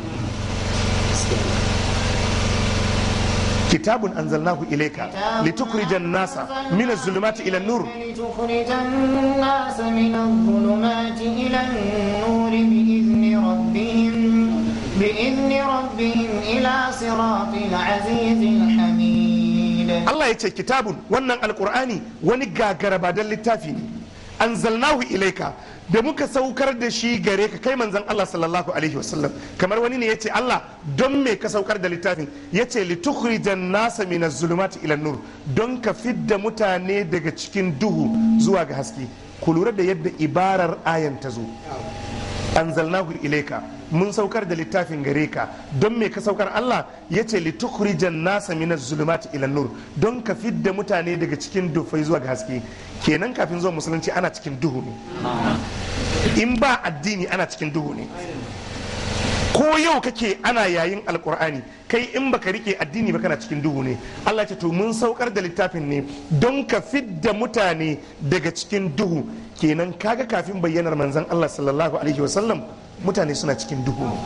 كتاب أنزلناه إليك لتخرج الناس من الظلمات إلى النور لتخرج الناس من الظلمات إلى النور بإذن ربهم بإذن ربهم إلى صراط العزيز الحميد Allah ya ce kitabun wannan alkur'ani wani gagara ba don littafi ne anzalnahu ilaika da muka saukar da shi gare ka kai manzon Allah sallallahu alaihi wasallam kamar wani ne ya ce Allah don me ka saukar da littafin ya ce litukhrijan nasa min zulumati ila nur don ka fidda mutane daga cikin duhu zuwa ga haske ku lura da yadda ibarar ayan ta zo anzalnahu ilaika mun saukar da littafin gare ka don me ka saukar Allah ya ce litukhrijan nasa min zulumati ila nur don ka fidda mutane daga cikin dufai zuwa ga haske kenan kafin zuwa musulunci ana cikin duhu ne in ba addini ana cikin duhu ne ko yau kake ana yayin alkur'ani kai in baka rike addini ba kana cikin duhu ne Allah ce to mun saukar da littafin ne don ka fidda mutane daga cikin duhu kenan kaga kafin bayyanar manzon Allah sallallahu alaihi wasallam mutane suna cikin duhu ne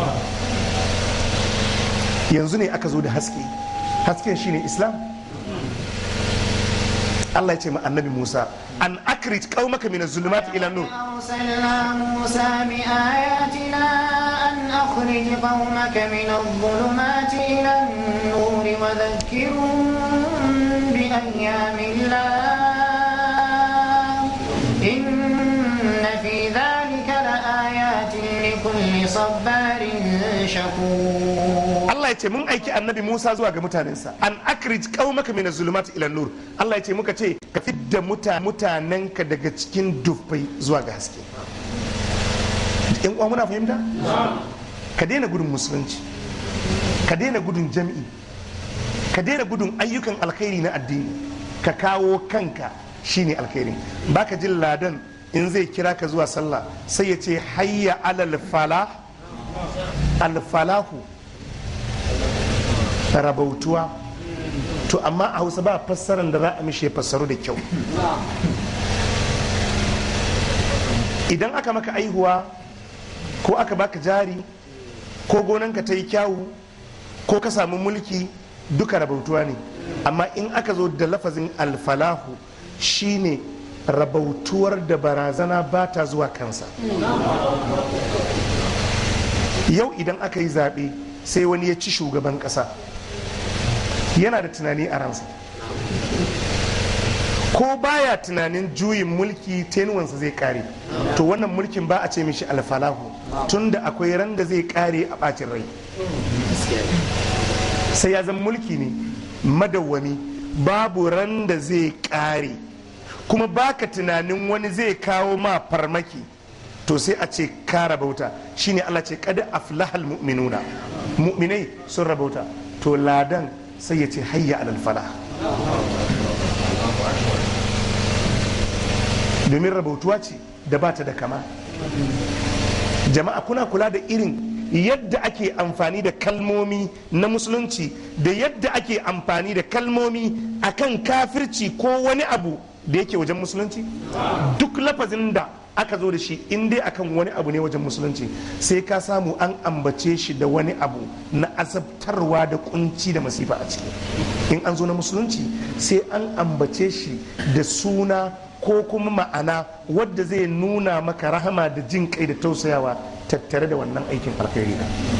yanzu ne aka zo da haske hasken shine islam Allah ya ce ma annabi Musa an akrit qaumaka min az-zulumati ila nur أرسلنا موسى بآياتنا أن أخرج قومك من الظلمات إلى النور وذكرهم بأيام الله إن في ذلك لآيات لكل صبار شكور Allah ya ce mun aiki annabi Musa zuwa ga mutanensa an akrij qaumaka min az-zulumati ila nur Allah ya ce muka ce ka fidda muta mutanenka daga cikin dufai zuwa ga haske in uwa muna fahimta ka daina gudun musulunci ka daina gudun jami'i ka daina gudun ayyukan alkhairi na addini ka kawo kanka shine alkhairi baka jin ladan in zai kira ka zuwa sallah sai ya ce hayya alal falah alfalahu rabautuwa to amma a hausa ba fassarar da za a mishe fassaru da kyau idan aka maka aihuwa ko aka baka jari ko gonanka ta yi kyawu ko ka samu mulki duka rabautuwa ne amma in aka zo da lafazin alfalahu shine rabautuwar da barazana ba ta zuwa kansa yau idan aka yi zaɓe sai wani ya ci shugaban ƙasa yana da tunani a ransa ko baya tunanin juyin mulki tenuwansa zai kare to wannan mulkin ba a ce mishi alfalahu tunda akwai ran da zai kare a ɓacin rai sai ya zama mulki ne madawwami babu ran da zai kare kuma baka tunanin wani zai kawo ma farmaki to sai a ce ka rabauta shine Allah ce kada aflahal mu'minuna mu'minai sun rabauta to ladan sai ya ce hayya alal falah domin rabautuwa ce da bata da kama jama'a kuna kula da irin yadda ake amfani da kalmomi na musulunci da yadda ake amfani da kalmomi akan kafirci ko wani abu da yake wajen musulunci duk lafazin da aka zo da shi in dai akan wani abu ne wajen musulunci sai ka samu an ambace shi da wani abu na azabtarwa da kunci da masifa a ciki in an zo na musulunci sai an ambace shi da suna ko kuma ma'ana wadda zai nuna maka rahama da jin kai da tausayawa tattare da wannan aikin alkhairi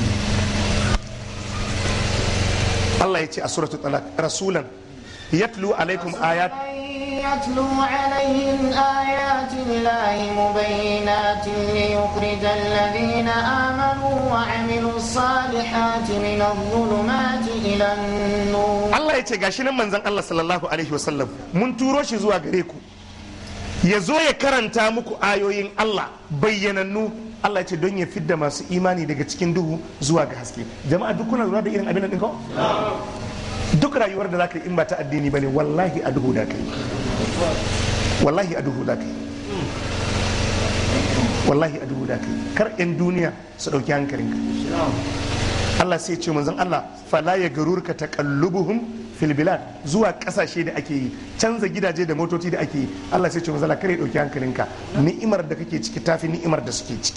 Allah ya ce a suratul talaq rasulan yatlu alaikum ayat يتلو عليهم آيات الله مبينات ليخرج الذين آمنوا وعملوا الصالحات من الظلمات إلى النور Allah ya ce gashi nan manzon Allah sallallahu alaihi wasallam mun turo shi zuwa gare ku ya zo ya karanta muku ayoyin Allah bayyanannu Allah ya ce don ya fidda masu imani daga cikin duhu zuwa ga haske jama'a duk kuna lura da irin abin nan ɗin ko duk rayuwar da zaka yi in ba ta addini bane wallahi a duhu da kai wallahi a duhu da kai wallahi a duhu da kai kar yan duniya su dauki hankalinka Allah sai ce manzon Allah fala ya garurka taqallubuhum fil bilad zuwa kasashe da ake yi canza gidaje da motoci da ake yi Allah sai ce manzon Allah kare dauki hankalinka ni'imar da kake ciki tafi ni'imar da suke ciki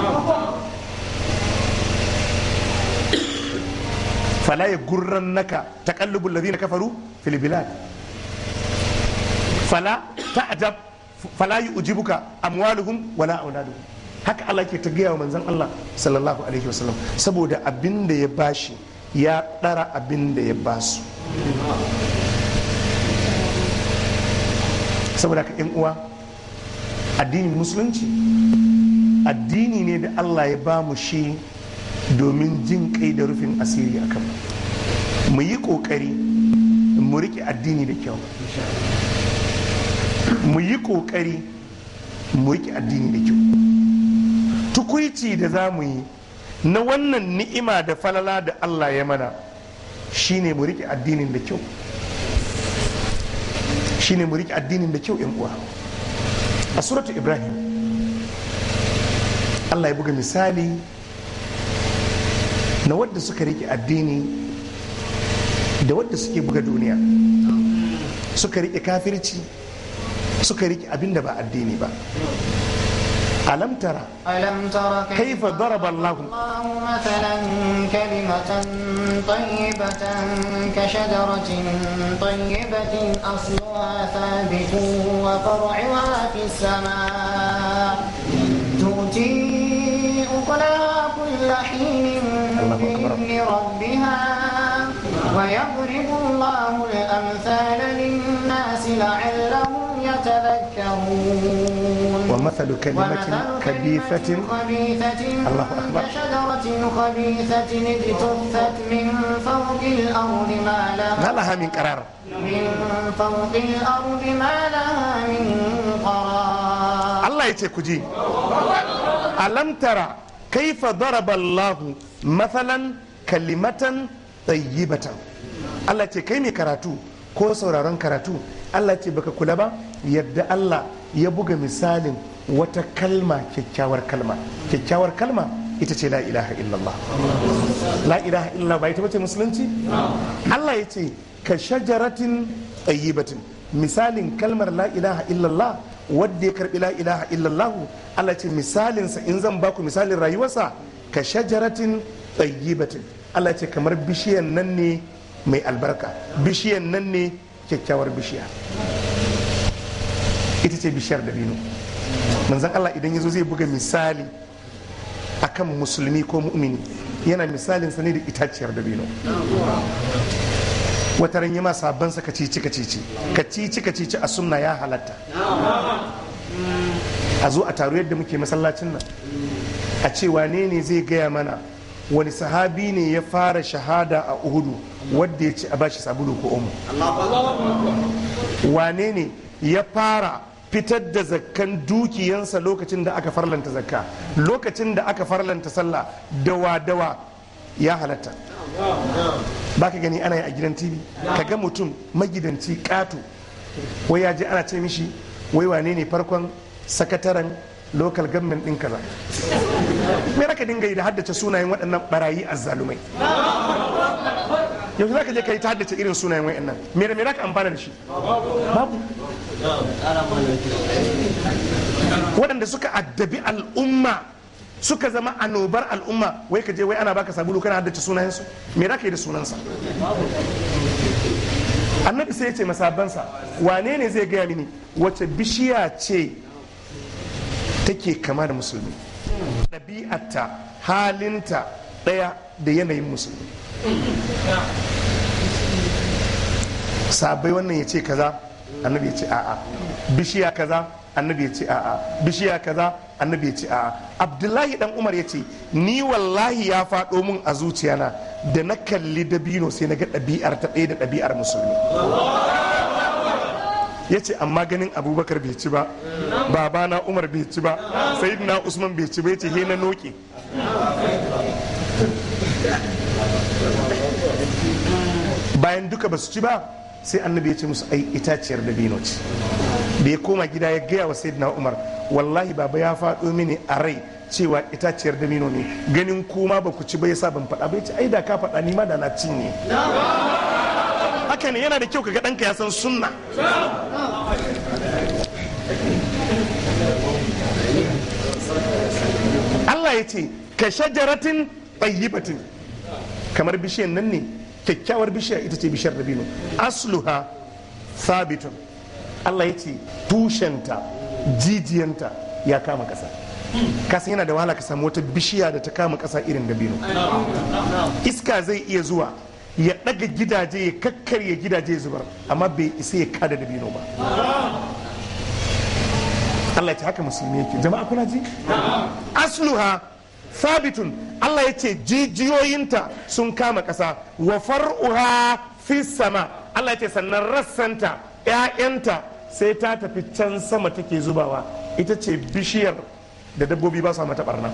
fala ya gurran naka taqallubul ladina kafaru fil bilad fala ta'jab fala yu'jibuka amwaluhum wala auladuhum haka Allah ke ta gaya wa manzon Allah sallallahu alaihi wasallam saboda abin da ya bashi ya ɗara abin da ya basu saboda ka yan uwa addinin musulunci addini ne da Allah ya ba mu shi domin jin kai da rufin asiri a kan mu yi ƙoƙari mu riƙe addini da kyau mu yi ƙoƙari mu riƙe addini da kyau tukuici da za mu yi na wannan ni'ima da falala da Allah ya mana shine mu riƙe addinin da kyau shine mu riƙe addinin da kyau yan uwa a suratu ibrahim Allah ya buga misali na wadda suka riƙe addini da wadda suke buga duniya suka riƙe kafirci suka riƙe abin da ba addini ba alam tara ألم تر كيف ضرب الله الله مثلا كلمة طيبة كشجرة طيبة أصلها ثابت وفرعها في السماء تؤتي أكلها كل حين الله أكبر. بإذن ربها ويضرب الله الأمثال للناس لعلهم يتذكرون ومثل كلمة كبيثة خبيثة الله أكبر. كشجرة خبيثة اجتثت من فوق الأرض ما لها ما لها من قرار من فوق الأرض ما لها من قرار Allah ya ce ku ji alam tara kaifa daraba Allahu mathalan kalimatan tayyibatan Allah ce kai mai karatu ko sauraron karatu Allah ce baka kula ba yadda Allah ya buga misalin wata kalma kyakkyawar kalma kyakkyawar kalma ita ce la ilaha illallah la ilaha illallah ba ita bace musulunci Allah ya ce ka shajaratin tayyibatin misalin kalmar la ilaha illallah wadda ya karbi la ilaha illallah Allah ce misalinsa in zan baku misalin rayuwarsa ka shajaratin tayyibatin Allah ce kamar bishiyan nan ne mai albarka bishiyan nan ne kyakkyawar bishiya ita ce bishiyar dabino manzan Allah idan ya zo zai buga misali akan musulmi ko mu'mini yana misalin sa ne da itaciyar dabino wata ran yi ma sabon sa kacici kacici kacici kacici a sunna ya halatta a zo a taru yadda muke masallacin nan a ce wane ne zai gaya mana wani sahabi ne ya fara shahada a uhudu wadda ya ci a bashi sabulu ko omo wane ne ya fara fitar da zakkan dukiyansa lokacin da aka farlanta zakka lokacin da aka farlanta sallah dawa dawa ya halatta ba ka gani ana yi a gidan tv ka ga mutum magidanci ƙato wai ya je ana ce mishi wai wane ne farkon sakataren local government ɗin kaza me raka dinga yi da haddace sunayen waɗannan barayi azzalumai yanzu za ka je ka yi ta haddace irin sunayen waɗannan me da me za ka amfana da shi babu waɗanda suka addabi al'umma suka zama annobar al'umma wai ka je wai ana baka sabulu kana haddace sunayensu me za ka yi da sunansa annabi sai ya ce masabansa wane ne zai gaya mini wace bishiya ce take kama da musulmi ɗabi'arta halinta ɗaya da yanayin musulmi sabai wannan ya ce kaza annabi ya ce a'a bishiya kaza annabi ya ce a'a bishiya kaza annabi ya ce a'a abdullahi dan umar ya ce ni wallahi ya faɗo mun a zuciyana da na kalli dabino sai na ga ɗabi'ar ta ɗaya da ɗabi'ar musulmi ya ce amma ganin abubakar bai ci ba babana umar bai ci ba sayyidina usman bai ci ba ya ce he na noke bayan duka ba su ci ba sai annabi ya ce musu ai itaciyar dabino ce da ya koma gida ya gaya wa sayyidina umar wallahi baba ya faɗo mini a rai cewa itaciyar dabino ne ganin kuma ba ku ci ba yasa ban faɗa ba ya ce ai da ka faɗa ni ma da na cinye haka ne yana da kyau kaga ɗanka ya san sunna Allah ya ce ka shajaratin tayyibatin kamar bishiyan nan ne kyakkyawar bishiya ita ce bishiyar dabino asluha sabitun Allah ya ce tushenta jijiyanta ya kama ƙasa kasan yana da wahala ka samu wata bishiya da ta kama ƙasa irin dabino iska zai iya zuwa ya ɗaga gidaje ya kakkarya gidaje zubar amma bai isa ya kada dabino ba Allah ya ce haka musulmi yake jama'a kuna ji asluha sabitun Allah ya ce jijiyoyinta sun kama ƙasa wa far'uha fi sama Allah ya ce sannan rassanta ‘ya'yanta sai ta tafi can sama take zubawa ita ce bishiyar da dabbobi ba su mata barna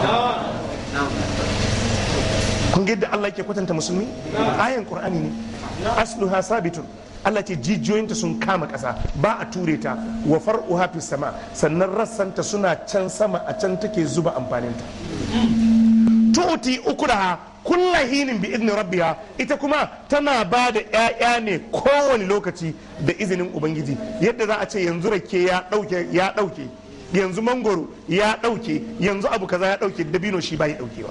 kun ga yadda Allah yake kwatanta musulmi ayan qur'ani ne asluha sabitun Allah ce jijiyoyinta sun kama ƙasa ba a ture ta wa far'uha fi sama sannan rassanta suna can sama a can take zuba amfaninta tu'ti ukuraha kulla hinin bi idni rabbiha ita kuma tana ba da 'ya'ya ne kowane lokaci da izinin ubangiji yadda za a ce yanzu rake ya dauke ya dauke yanzu mangoro ya dauke yanzu abu kaza ya dauke dabino shi bai daukewa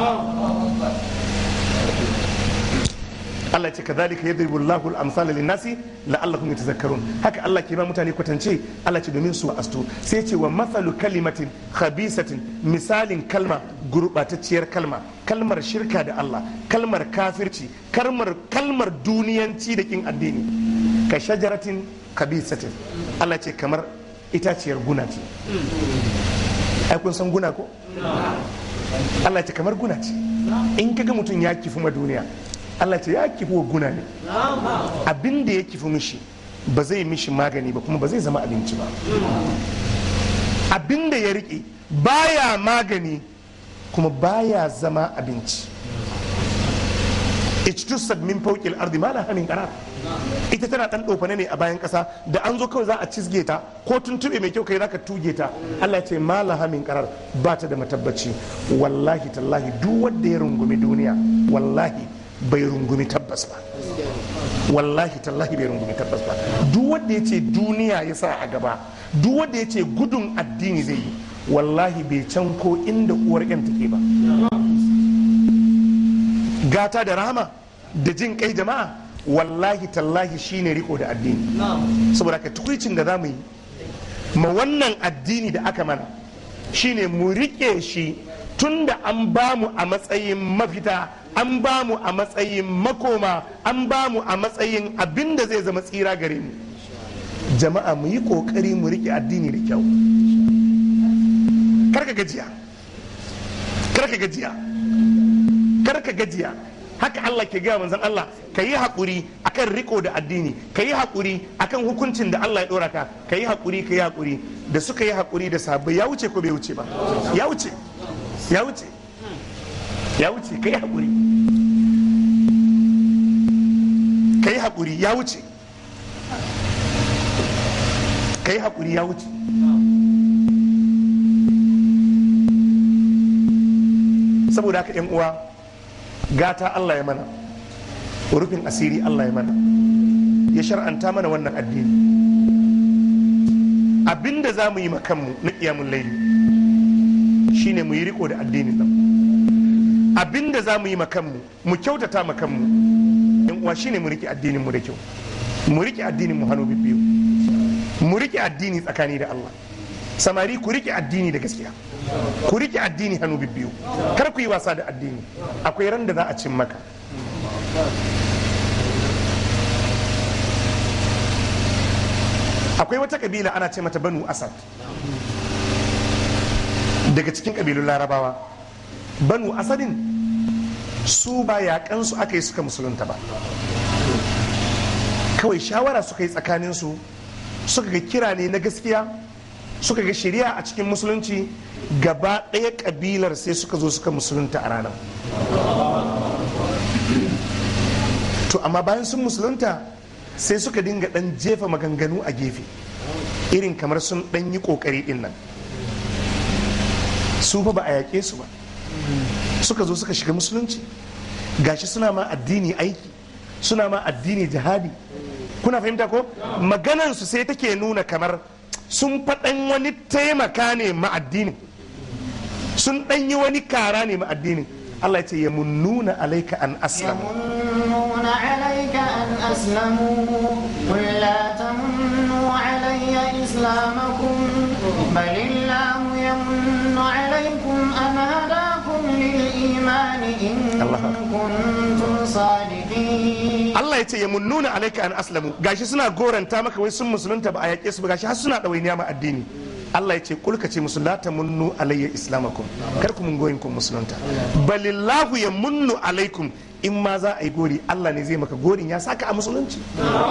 Allah ce kadhalika yadribu Allahu al-amsala lin-nasi la'allahum yatazakkarun haka Allah ke ba mutane kwatance Allah ce domin su astu sai ce wa mathalu kalimatin khabisatin misalin kalma gurbatacciyar kalma kalmar shirka da Allah kalmar kafirci kalmar kalmar duniyanci da kin addini ka shajaratin khabisatin Allah ce kamar itaciyar guna ce ai kun san guna ko Allah ce kamar guna ce in kaga mutum ya kifi ma duniya Allah ce ya kifi wa guna ne abin da ya kifi mishi ba zai mishi magani ba kuma ba zai zama abinci ba abin da ya riƙe baya magani kuma baya zama abinci ijtusad min fawqil ardi ma la hamin qarar ita tana dan dofane ne a bayan kasa da an zo kawai za a cizge ta ko tuntube mai kyau kai zaka tuge ta Allah ya ce malaha min qarar ba ta da matabbaci wallahi tallahi duk wanda ya rungumi duniya wallahi bai rungumi tabbas ba wallahi tallahi bai rungumi tabbas ba duk wanda ya ce duniya ya sa a gaba duk wanda ya ce gudun addini zai yi wallahi bai can ko inda uwar yan take ba gata da rahama da jin kai jama'a wallahi tallahi shine riko da addini saboda ka tukwicin da za mu yi ma wannan addini da aka mana shine mu rike shi tunda an bamu a matsayin mafita an bamu a matsayin makoma an bamu a matsayin abin da zai zama tsira gare mu jama'a mu yi kokari mu rike addini da kyau karka gajiya karka gajiya karka gajiya haka Allah ke gaya manzon Allah ka yi haƙuri akan riko da addini ka yi haƙuri akan hukuncin da Allah ya ɗora ka ka yi haƙuri ka yi haƙuri da suka yi haƙuri da sahabbai ya wuce ko bai wuce ba ya wuce ya wuce ya wuce ka yi haƙuri ka yi haƙuri ya wuce ka yi haƙuri ya wuce saboda haka 'yan uwa gata Allah ya mana rufin asiri Allah ya mana ya shar'anta mana wannan addini abinda za mu yi makanmu na ƙiyamun laili shine mu yi riko da addinin nan abinda za mu yi makanmu mu kyautata makanmu yan uwa shine mu rike addinin mu da kyau mu rike addinin mu hannu biyu mu rike addini tsakani da Allah samari ku rike addini da gaskiya ku rike addini hannu biyu kar ku yi wasa da addini akwai ran da za a cin maka akwai wata kabila ana ce mata banu asad daga cikin kabilun larabawa banu asadin su ba yaƙansu aka yi suka musulunta ba kawai shawara suka yi tsakaninsu suka ga kira ne na gaskiya suka ga shari'a a cikin musulunci gaba ɗaya ƙabilar sai suka zo suka musulunta a ranar to amma bayan sun musulunta sai suka dinga ɗan jefa maganganu a gefe irin kamar sun ɗan yi ƙoƙari ɗin nan su fa ba a yaƙe su ba suka zo suka shiga musulunci gashi suna ma addini aiki suna ma addini jihadi kuna fahimta ko maganansu sai take nuna kamar sun faɗan wani taimaka ne ma addinin sun ɗan yi wani kara ne ma addinin Allah ya ce ya munnuna alaika an aslamu يمنون عليك أن أسلموا قل لا تمنوا علي إسلامكم بل الله يمن عليكم أن هداكم للإيمان إن الله أكبر. كنتم صادقين Allah ya ce ya munnuna alaika an aslamu gashi suna goranta maka wai sun musulunta ba a yaƙe su ba gashi har suna ɗawainiya ma addini Allah ya ce kulka ce musu la tamunnu alayya islamakum kar ku mun goyin ku musulunta balillahu ya munnu alaikum in ma za a yi gori Allah ne zai maka gorin ya saka a musulunci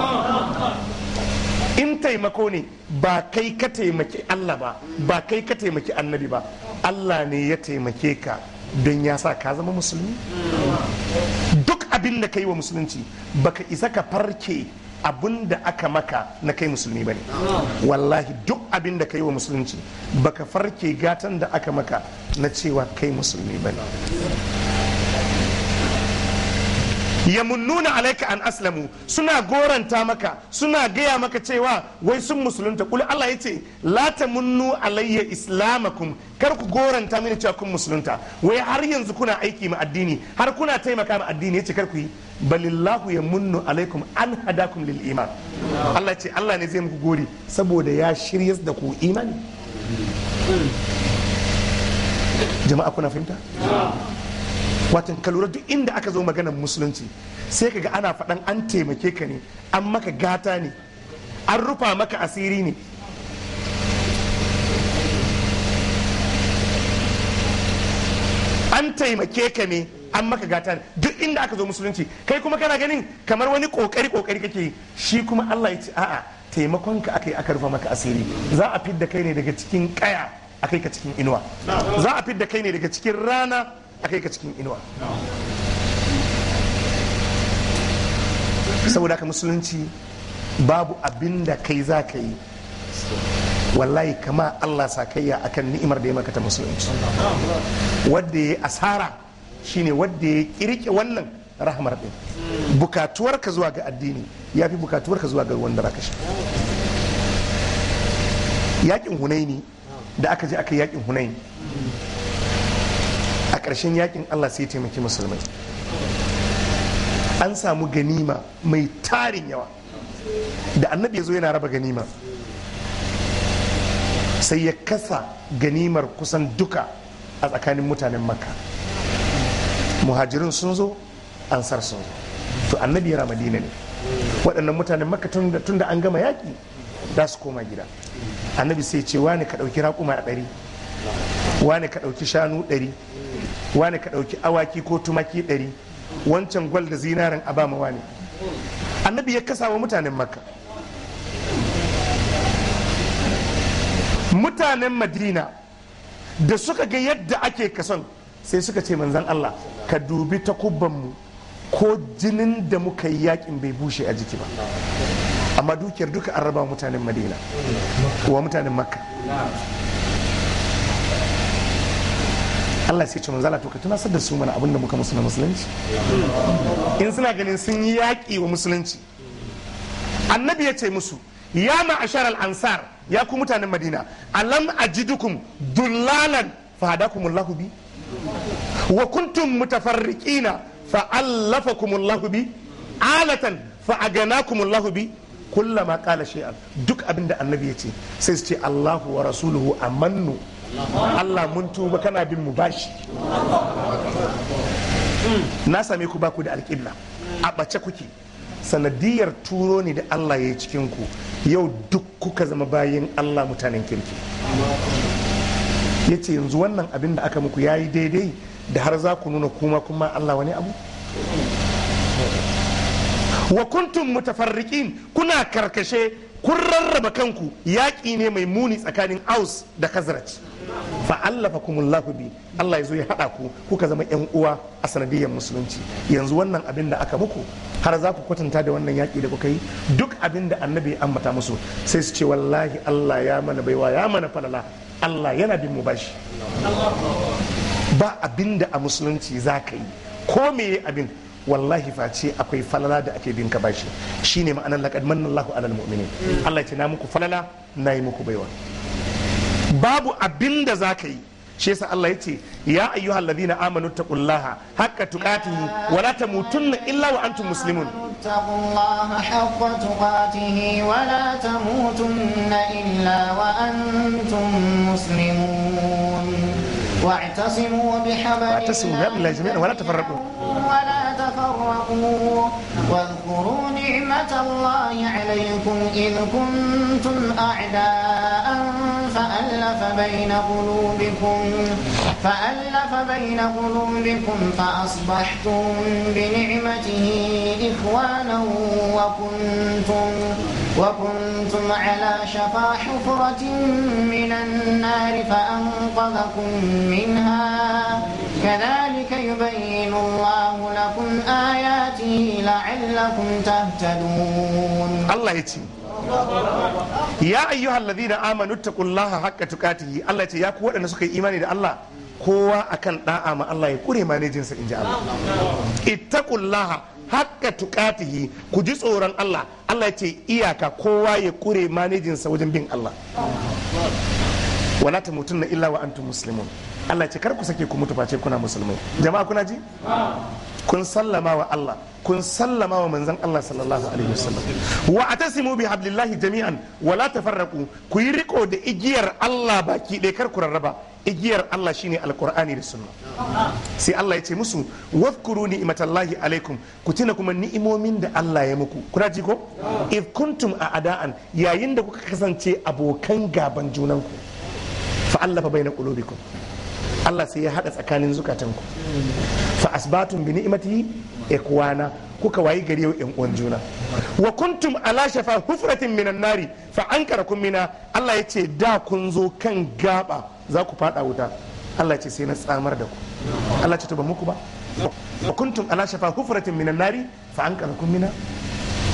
in taimako ne ba kai ka taimaki Allah ba ba kai ka taimaki annabi ba Allah ne ya taimake ka don ya sa ka zama musulmi duk abin da ka yi wa musulunci baka isa ka farke abin da aka maka na kai musulmi bane wallahi duk abin da ka yi wa musulunci baka farke gatan da aka maka na cewa kai musulmi bane yamunnuna alaika an aslamu suna goranta maka suna gaya maka cewa wai sun musulunta kul Allah yace la tamunnu alayya islamakum kar ku goranta mini cewa kun musulunta wai har yanzu kuna aiki ma addini har kuna taimaka ma addini yace kar ku yi balillahu yamunnu alaikum an hadakum lil iman Allah ce Allah ne zai muku gori saboda ya shiryas da ku imani jama'a kuna fahimta watan ka lura duk inda aka zo maganar musulunci sai kaga ana faɗan an taimake ka ne an maka gata ne an rufa maka asiri ne an taimake ka ne an maka gata ne duk inda aka zo musulunci kai kuma kana ganin kamar wani kokari kokari kake yi shi kuma Allah ya ce a'a taimakon ka aka yi aka rufa maka asiri za a fidda kai ne daga cikin kaya a kai ka cikin inuwa za a fidda kai ne daga cikin rana a kai ka cikin inuwa saboda haka musulunci babu abin da kai za ka yi wallahi kama Allah sakayya akan ni'imar da ya maka ta musulunci wadda ya asara shine wadda ya kirke wannan rahamar din bukatuwarka zuwa ga addini ya fi bukatuwarka zuwa ga wanda raka shi yakin hunaini da aka je aka yi yakin hunaini a ƙarshen yakin Allah sai ya taimaki musulmai an samu ganima mai tarin yawa da annabi ya zo yana raba ganima sai ya kasa ganimar kusan duka a tsakanin mutanen makka muhajirin sun zo ansar sun zo to annabi yana madina ne waɗannan mutanen makka tun da an gama yaƙi za su koma gida annabi sai ce wani ka ɗauki raƙuma a ɗari wani ka ɗauki shanu ɗari wani ka ɗauki awaki ko tumaki ɗari wancan gwal da zinarin a bama wani annabi ya kasa wa mutanen makka mutanen madina da suka ga yadda ake kason sai suka ce manzan allah ka dubi takubbanmu ko jinin da muka yi yakin bai bushe a jiki ba amma dukiyar duka an raba mutanen madina wa mutanen makka Allah sai ce manzala to ka tunasar da su mana abin da muka musu na musulunci in suna ganin sun yi yaƙi wa musulunci annabi ya ce musu ya ma'ashar al-ansar ya ku mutanen madina alam ajidukum dullalan fa hadakumullahu bi wa kuntum mutafarriqina fa allafakumullahu bi alatan fa aganakumullahu bi kullama qala shay'an duk abinda annabi ya ce sai su ce Allahu wa rasuluhu amannu Allah mun tuba kana bin mu bashi na same ku baku da alƙibla a ɓace kuke sanadiyar turo ne da Allah ya yi cikin ku yau duk kuka zama bayin Allah mutanen kirki ya ce yanzu wannan abin da aka muku ya yi daidai da har za ku nuna kuma kuma Allah wani abu wa kuntum mutafarriqin kuna karkashe kun rarraba kanku yaƙi ne mai muni tsakanin aus da khazraj fa allafa kumullahu bi Allah ya zo ya haɗa ku kuka zama yan uwa a sanadiyyar musulunci yanzu wannan abin da aka muku har za ku kwatanta da wannan yaƙi da kuka yi duk abin da annabi ya ambata musu sai su ce wallahi Allah ya mana baiwa ya mana falala Allah yana bin mu bashi ba abin da a musulunci za ka yi ko me abin wallahi face akwai falala da ake bin ka bashi shine ma'anar laqad manna Allahu alal mu'minin Allah ya ce na muku falala na yi muku baiwa babu abin da za ka yi shi yasa Allah ya ce ya ayyuhal ladina amanu taqullaha haqqa tuqatihi wa la tamutunna illa wa antum muslimun اتقوا الله حق تقاته ولا تموتن إلا وأنتم مسلمون واعتصموا بحبل واعتصموا بحبل الله جميعا ولا تفرقوا ولا تفرقوا واذكروا نعمة الله عليكم إذ كنتم أعداء فألف بين قلوبكم فألف بين قلوبكم فأصبحتم بنعمته إخوانا وكنتم وكنتم على شفا حفرة من النار فأنقذكم منها كذلك يبين الله لكم آياته لعلكم تهتدون Allah ya ce ya ayyuhal ladina amanu taqullaha haqqa tuqatihi Allah ya ce ya ku waɗanda suka yi imani da Allah kowa akan da'a ma Allah ya kure manejinsa inji Allah ittaqullaha haqqa tuqatihi ku ji tsoron Allah Allah ya ce iyaka kowa ya kure manejinsa wajen bin Allah wala tamutunna illa wa antum muslimun Allah ya ce kar ku sake ku mutu face kuna musulmai jama'a kuna ji kun sallama wa Allah kun sallama wa manzon Allah sallallahu alaihi wasallam wa atasimu bi hablillahi jami'an wa la tafarraqu ku yi riko da igiyar Allah baki ɗaya kar ku rarraba igiyar Allah shine alqur'ani da sunna sai Allah ya ce musu wadhkuru ni'matallahi alaikum ku tuna kuma ni'imomin da Allah ya muku kuna ji ko if kuntum a ada'an yayin da kuka kasance abokan gaban junanku fa allafa baina qulubikum Allah sai ya hada tsakanin zukatanku fa asbatun bi ni'matihi ikwana kuka wayi gari yau yan uwan juna wa kuntum ala shafa hufratin minan nari fa ankarakum mina Allah ya ce da kun zo kan gaba za ku fada wuta Allah ya ce sai na tsamar da ku Allah ya ce to ba muku ba wa kuntum ala shafa hufratin minan nari fa ankarakum mina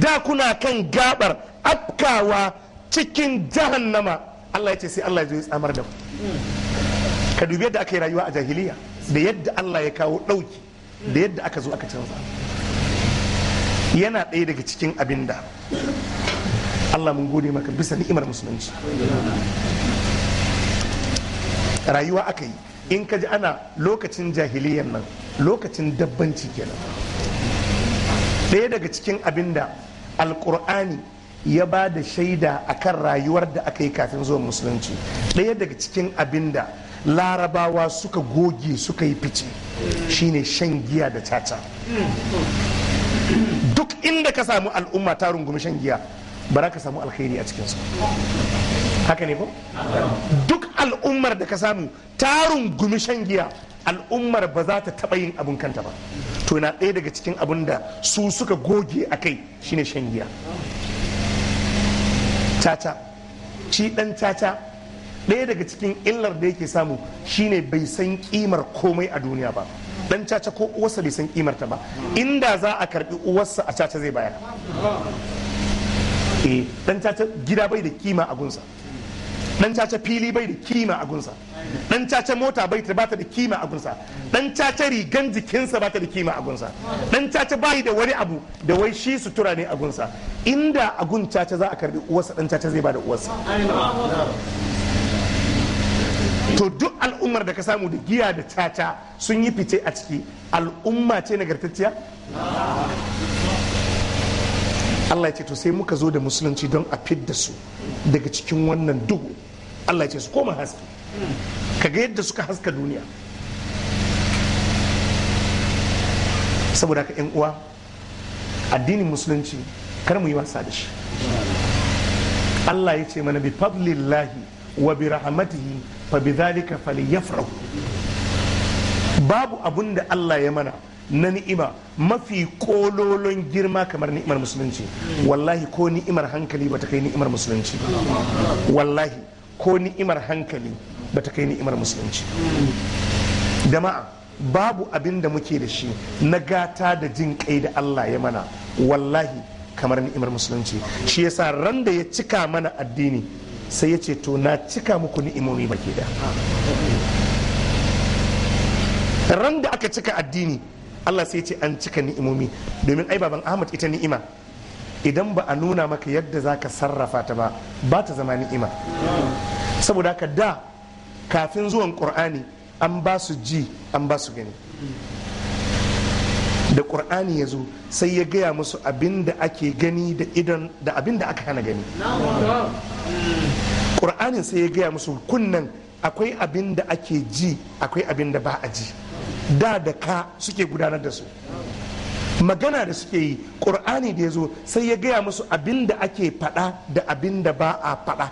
da kuna kan gabar afkawa cikin jahannama Allah ya ce sai Allah ya zo ya tsamar da ku ka dubi yadda aka yi rayuwa a jahiliya da yadda Allah ya kawo ɗauki da yadda aka zo aka canza yana ɗaya daga cikin abin da Allah mun gode maka bisa ni'imar musulunci rayuwa aka yi in ka ji ana lokacin jahiliyan nan lokacin dabbanci kenan ɗaya daga cikin abin da alkur'ani ya ba da shaida a kan rayuwar da aka yi kafin zuwan musulunci ɗaya daga cikin abin da larabawa suka goge suka yi fice shine shan giya da caca duk inda ka samu al'umma ta rungumi shan giya ba za ka samu alkhairi a cikinsu haka ne ko duk al'ummar da ka samu ta rungumi shan giya al'ummar ba za ta taɓa yin abin kanta ba to na ɗaya daga cikin abin da su suka goge a kai shine shan giya caca shi ɗan caca ɗaya daga cikin illar da yake samu shine bai san kimar komai a duniya ba dan caca ko uwarsa bai san kimar ta ba inda za a karbi uwarsa a caca zai bayar eh dan caca gida bai da kima a gunsa dan caca fili bai da kima a gunsa dan caca mota bai ta bata da kima a gunsa dan caca rigan jikinsa bata da kima a gunsa dan caca bai da wani abu da wai shi sutura ne a gunsa inda a gun caca za a karbi uwarsa dan caca zai bada uwarsa to duk al'ummar da ka samu da giya da caca sun yi fice a ciki al'umma ce nagartacciya Allah ya ce to sai muka zo da musulunci don a fidda su daga cikin wannan duhu Allah ya ce su koma haske kaga yadda suka haska duniya saboda ka yan uwa addinin musulunci kar mu yi wasa da shi Allah ya ce mana bi fadlillahi wa bi rahmatihi fa bi dhalika falyafrahu babu abun da Allah ya mana na ni'ima mafi kololon girma kamar ni'imar musulunci wallahi ko ni'imar hankali bata kai ni'imar musulunci wallahi ko ni'imar hankali bata kai ni'imar musulunci jama'a babu abin da muke da shi na gata da jin kai da Allah ya mana wallahi kamar ni'imar musulunci shi yasa ran da ya cika mana addini sai ya ce to na cika muku ni'imomi baki da ran da aka cika addini Allah sai ce an cika ni'imomi domin ai baban Ahmad ita ni'ima idan ba a nuna maka yadda za ka sarrafa ta ba ba ta zama ni'ima saboda haka da kafin zuwan ƙur'ani an ba su ji an ba su gani da ƙur'ani ya zo sai ya gaya musu abin da ake gani da idan da abin da aka hana gani ƙur'anin sai ya gaya musu kunnan akwai abin da ake ji akwai abin da ba a ji da da ka suke gudanar da su magana da suke yi ƙur'ani da ya zo sai ya gaya musu abin da ake faɗa da abin da ba a faɗa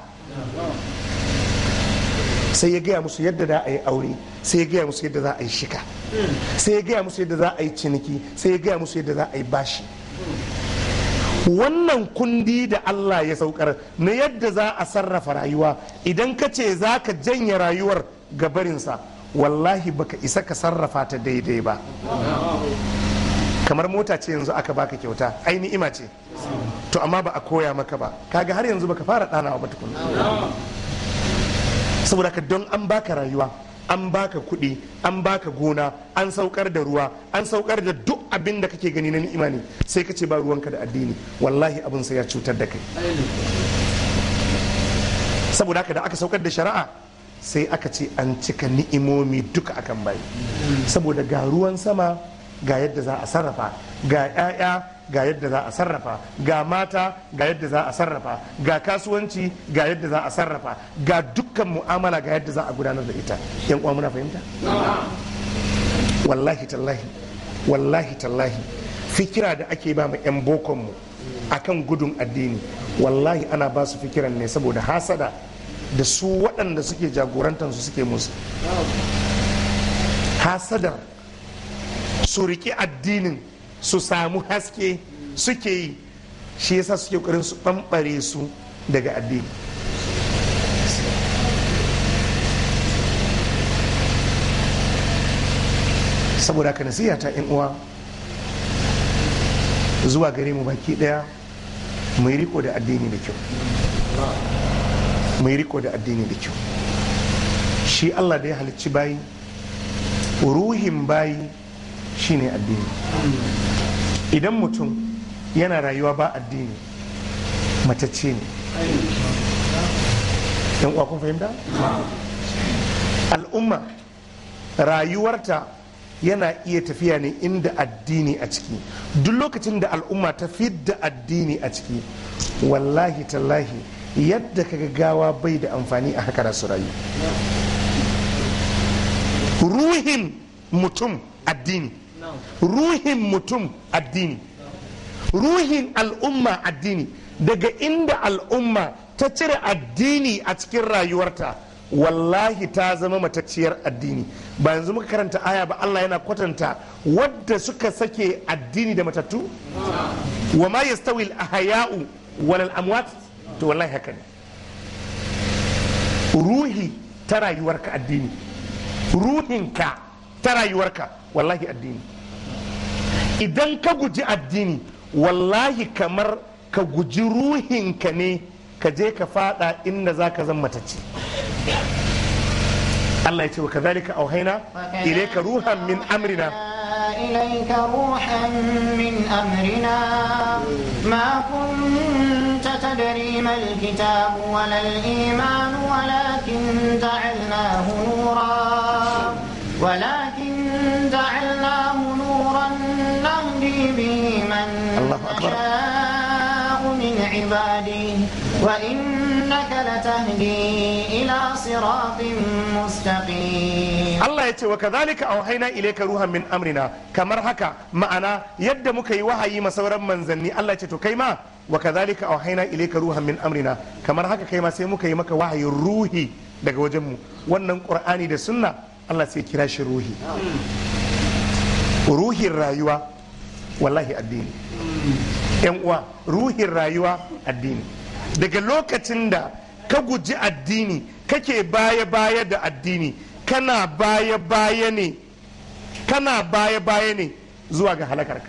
sai ya gaya musu yadda za a yi aure sai ya gaya musu yadda za a yi shika sai ya gaya musu yadda za a yi ciniki sai ya gaya musu yadda za a yi bashi wannan kundi da Allah ya saukar na yadda za a sarrafa rayuwa idan ka ce za ka janye rayuwar gabarinsa wallahi baka isa ka sarrafa ta daidai ba kamar mota ce yanzu aka baka kyauta ai ni'ima ce to amma ba a koya maka ba kaga har yanzu baka fara ɗanawa ba tukuna saboda ka don an baka rayuwa an baka kuɗi an baka gona an saukar da ruwa an saukar da duk abin da kake gani na ni'ima ne sai ka ce ba ruwanka da addini wallahi abin sai ya cutar da kai saboda haka da aka saukar da shari'a sai aka ce an cika ni'imomi duka akan bayi saboda ga ruwan sama ga yadda za a sarrafa ga 'ya'ya ga yadda za a sarrafa ga mata ga yadda za a sarrafa ga kasuwanci ga yadda za a sarrafa ga dukkan mu'amala ga yadda za a gudanar da ita yan uwa muna fahimta wallahi tallahi wallahi tallahi fikira da ake ba mu yan bokon mu akan gudun addini wallahi ana ba su fikiran ne saboda hasada da su waɗanda suke jagorantar su suke musu hasadar su riƙi addinin su samu haske suke yi shi yasa suke ƙoƙarin su ɓamɓare su daga addini saboda ka nasiha ta uwa zuwa gare mu baki ɗaya mai riko da addini da kyau mai riko da addini da kyau shi allah da ya halicci bayi ruhin bayi shine addini idan mutum yana rayuwa ba addini matacce ne yan uwa kun fahimta al'umma rayuwarta yana iya tafiya ne inda addini a ciki duk lokacin da al'umma ta fidda addini a ciki wallahi tallahi yadda kaga gawa bai da amfani a haka su rayu ruhin mutum addini ruhin mutum addini ruhin al'umma addini daga inda al'umma ta cire addini a cikin rayuwarta wallahi ta zama matacciyar addini ba yanzu muka karanta aya ba Allah yana kwatanta wadda suka sake addini da matattu wa ma yastawi al-ahya'u wal amwat to wallahi haka ne ruhi ta rayuwarka addini ruhinka ta rayuwarka wallahi addini idan ka guji addini wallahi kamar ka guji ruhinka ne ka je ka fada inda za ka zan matacce Allah ya ce wa kazalika auhaina ilayka ruhan min amrina إليك روحا من أمرنا ما كنت تدري ما الكتاب ولا الإيمان ولكن جعلناه نورا ولكن جعلناه نورا نهدي به من الله أكبر. نشاء من عباده وإنك لتهدي إلى صراط مستقيم Allah ya ce wa kazalika auhaina ilayka ruhan min amrina kamar haka ma'ana yadda muka yi wahayi ma sauran manzanni Allah ya ce to kai ma wa kazalika auhaina ilayka ruhan min amrina kamar haka kai ma sai muka yi maka wahayin ruhi daga wajen mu wannan qur'ani da sunna Allah sai kira shi ruhi ruhin rayuwa wallahi addini yan uwa ruhin rayuwa addini daga lokacin da ka guji addini kake baya-baya da addini kana baya-baya ne kana baya-baya ne zuwa ga halakarka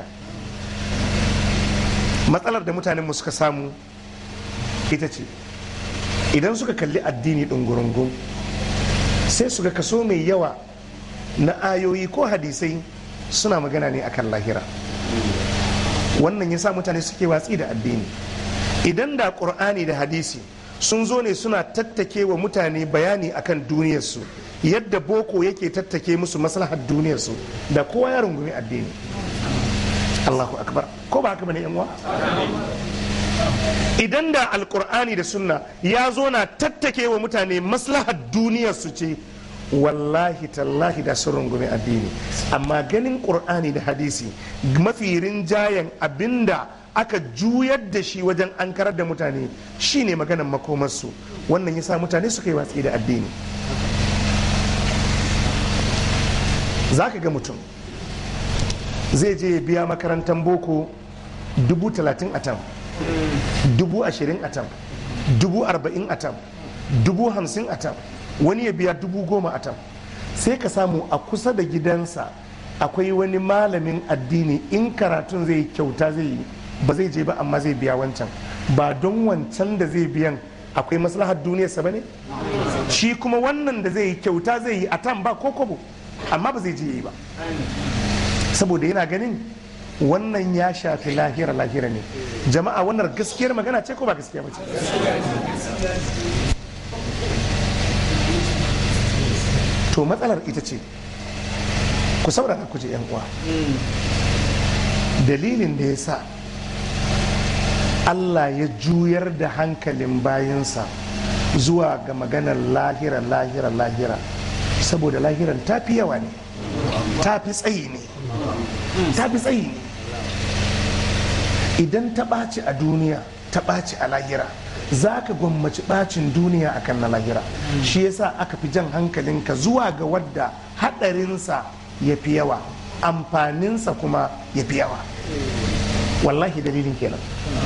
matsalar da mutanenmu suka samu ita ce idan suka kalli addini ɗungurungun sai su ga kaso mai yawa na ayoyi ko hadisai suna magana ne akan lahira wannan ya sa mutane suke watsi da addini idan da ƙur'ani da hadisi sun zo ne suna tattake wa mutane bayani akan duniyarsu yadda boko yake tattake musu maslahar duniyarsu da kowa ya rungumi addini Allahu akbar ko ba haka bane yan uwa idan da alkur'ani da sunna ya zo na tattake wa mutane maslahar duniyarsu ce wallahi tallahi da sun rungumi addini amma ganin ƙur'ani da hadisi mafi rinjayen abinda aka juyar da shi wajen an karar da mutane shine maganan makomarsu wannan yasa mutane suka yi watsi da addini za ka ga mutum zai je ya biya makarantar boko dubu talatin a tam dubu ashirin a tam dubu arba'in a tam dubu hamsin a tam wani ya biya dubu goma a tam sai ka samu a kusa da gidansa akwai wani malamin addini in karatun zai kyauta zai yi ba zai je ba amma zai biya wancan ba don wancan da zai biyan akwai maslahar duniyarsa ba ne shi kuma wannan da zai yi kyauta zai yi a tam ba ko kobo amma ba zai je yi ba saboda yana ganin wannan ya shafi lahira lahira ne jama'a wannan gaskiyar magana ce ko ba gaskiya ba ce to matsalar ita ce ku saurara ku ji 'yan uwa dalilin da ya sa Allah ya juyar da hankalin bayansa zuwa ga maganar lahira lahira lahira saboda lahiran ta fi yawa ne ta fi tsayi ne ta fi tsayi ne idan ta ɓaci a duniya ta ɓaci a lahira za ka gwammaci ɓacin duniya akan na lahira shi yasa aka fi jan hankalinka zuwa ga wadda haɗarinsa ya fi yawa amfaninsa kuma ya fi yawa wallahi dalilin kenan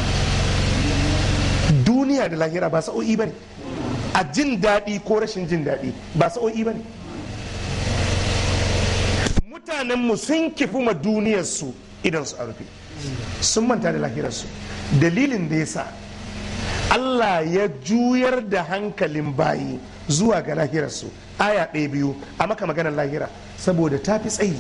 duniya da lahira ba sa'o'i ba ne a jin daɗi ko rashin jin daɗi ba sa'o'i ba ne mutanenmu sun kifi ma duniyarsu idan su a rufe sun manta da lahirarsu dalilin da ya sa Allah ya juyar da hankalin bayi zuwa ga lahirarsu aya ɗaya biyu a maka maganar lahira saboda ta fi tsayi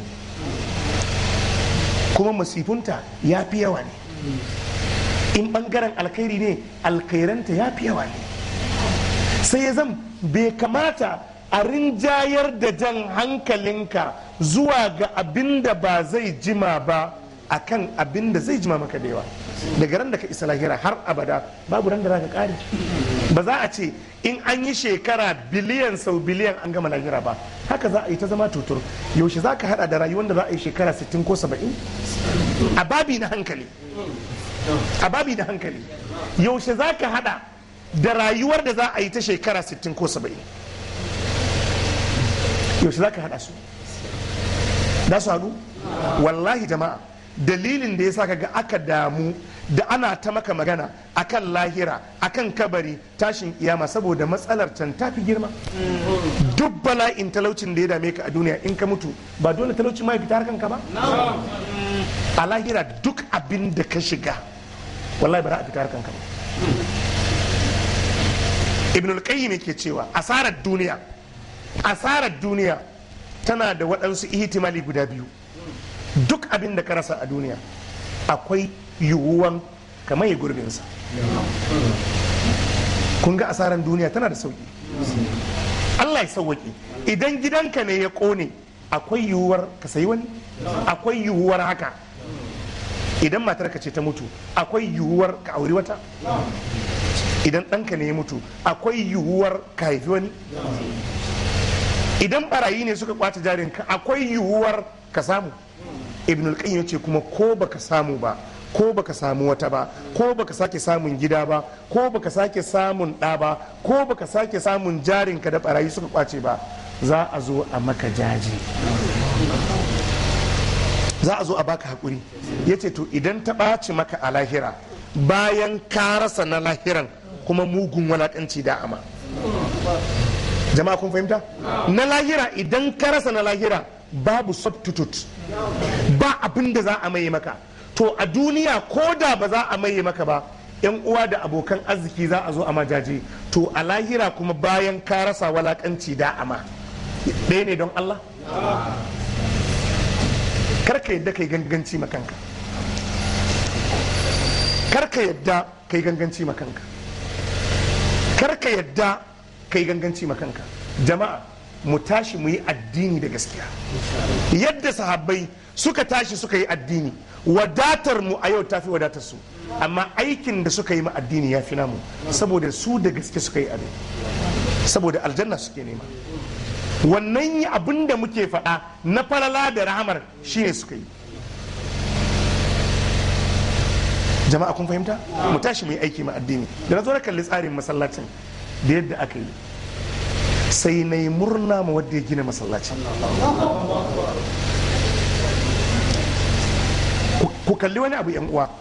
kuma masifunta ya fi yawa ne in ɓangaren alkhairi ne alkhairanta ya fi yawa ne sai ya zam bai kamata a rinjayar da jan hankalinka zuwa ga abin da ba zai jima ba akan abin da zai jima maka da yawa daga ran da ka isa lahira har abada babu ran da za ka kare ba za a ce in an yi shekara biliyan sau biliyan an gama lahira ba haka za a yi ta zama tutur yaushe za ka hada da rayuwar da za a yi shekara 60 ko 70 a babi na hankali a babi na hankali yaushe za ka hada da rayuwar da za a yi ta shekara 60 ko 70 yaushe za ka hada su da su haɗu wallahi jama'a dalilin da ya sa ga aka damu da ana ta maka magana akan lahira akan kabari tashin kiyama saboda matsalar can ta fi girma duk bala'in talaucin da ya dame ka a duniya in ka mutu ba dole talaucin ma ya fita harkanka ba a lahira duk abin da ka shiga wallahi ba za a fita harkanka ba ibn al-qayyim ke cewa asarar duniya asarar duniya tana da waɗansu ihtimali guda biyu duk abin da ka rasa a duniya akwai yiwuwan kamar ya gurbinsa kun ga asarar duniya tana da sauki Allah ya sauwaki idan gidanka ne ya kone akwai yiwuwar ka sayi wani akwai yiwuwar haka idan matarka ce ta mutu akwai yiwuwar ka auri wata idan ɗanka ne ya mutu akwai yiwuwar ka haifi wani idan barayi ne suka kwace jarinka akwai yiwuwar ka samu ibn al ce kuma ko baka samu ba ko baka samu wata ba ko baka sake samun gida ba ko baka sake samun ɗa ba ko baka sake samun jarinka da barayi suka kwace ba za a zo a maka jaji za a zo a baka haƙuri ya ce to idan ta ɓaci maka a lahira bayan ka rasa na lahiran kuma mugun walaƙanci da ama jama'a kun fahimta na lahira idan ka rasa na lahira babu substitute ba abin da za a maye maka to a duniya ko da ba za a maye maka ba yan uwa da abokan arziki za a zo a majaje to a lahira kuma bayan ka rasa walakanci da ama ɗaya ne don Allah karka yadda kai ganganci makanka karka yadda kai ganganci makanka karka yadda kai ganganci makanka jama'a mu tashi mu yi addini da gaskiya yadda sahabbai suka tashi suka yi addini wadatar mu a yau tafi wadatar su amma aikin da suka yi ma addini ya fi namu saboda su da gaske suka yi abin saboda aljanna suke nema wannan yi abin da muke faɗa na falala da rahamar shine suka yi jama'a kun fahimta mu tashi mu yi aiki ma addini da na zo na kalli tsarin masallacin da yadda aka yi sai na yi murna ma wadda ya gina masallacin ku kalli wani abu yan uwa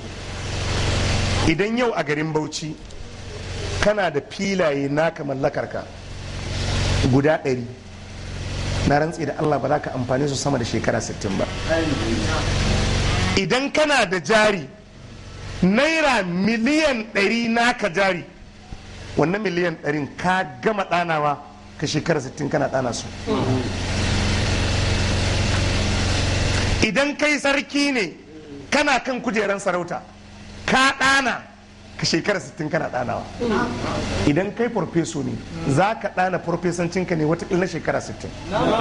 idan yau a garin bauchi kana da filaye naka mallakarka guda ɗari na rantsi da allah ba za ka amfani su sama da shekara 60 ba idan kana da jari naira miliyan ɗari naka jari wannan miliyan ɗarin ka gama ɗanawa ka shekara 60 kana ɗana su idan kai sarki ne kana kan kujeran sarauta ka ɗana ka shekara 60 kana ɗanawa idan kai farfeso ne za ka ɗana farfesancinka ne wata na shekara 60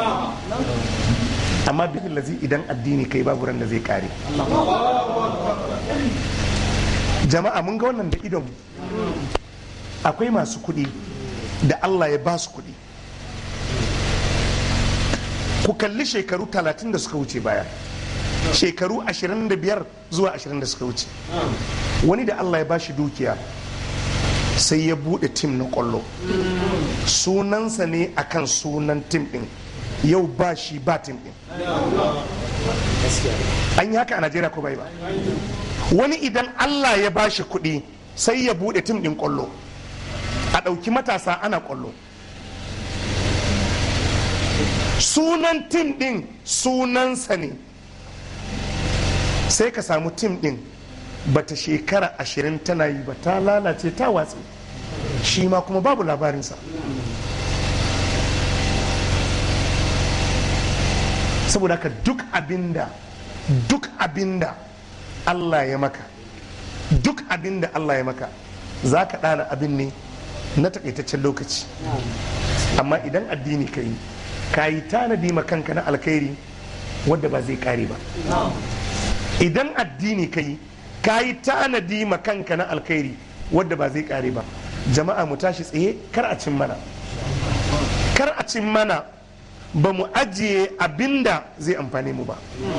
amma bihin lazi idan addini kai babu ran da zai kare jama'a mun ga wannan da idon akwai masu kuɗi da Allah ya ba su kuɗi ku kalli shekaru 30 da suka wuce baya shekaru 25 zuwa 20 da suka wuce wani da Allah ya ba shi dukiya sai ya buɗe tim na ƙwallo sunansa ne akan sunan tim ɗin yau ba shi ba tim ɗin an yi haka a najeriya ko bai ba wani idan Allah ya ba shi kuɗi sai ya buɗe tim ɗin ƙwallo a ɗauki matasa ana ƙwallo sunan tim ɗin sunansa ne sai ka samu tim ɗin bata shekara ashirin tana yi ba ta lalace ta watsi shi ma kuma babu labarinsa saboda haka duk abinda duk abinda Allah ya maka duk abinda Allah ya maka za ka ɗana abin ne na takaitaccen lokaci amma idan addini ka yi ka yi tanadi ma kanka na alkhairi wadda ba zai kare ba idan addini ka yi ka yi tanadi ma kanka na alkhairi wadda ba zai kare ba jama'a mu tashi tsaye kar a cin mana kar a cin mana ba mu ajiye abinda zai amfane mu ba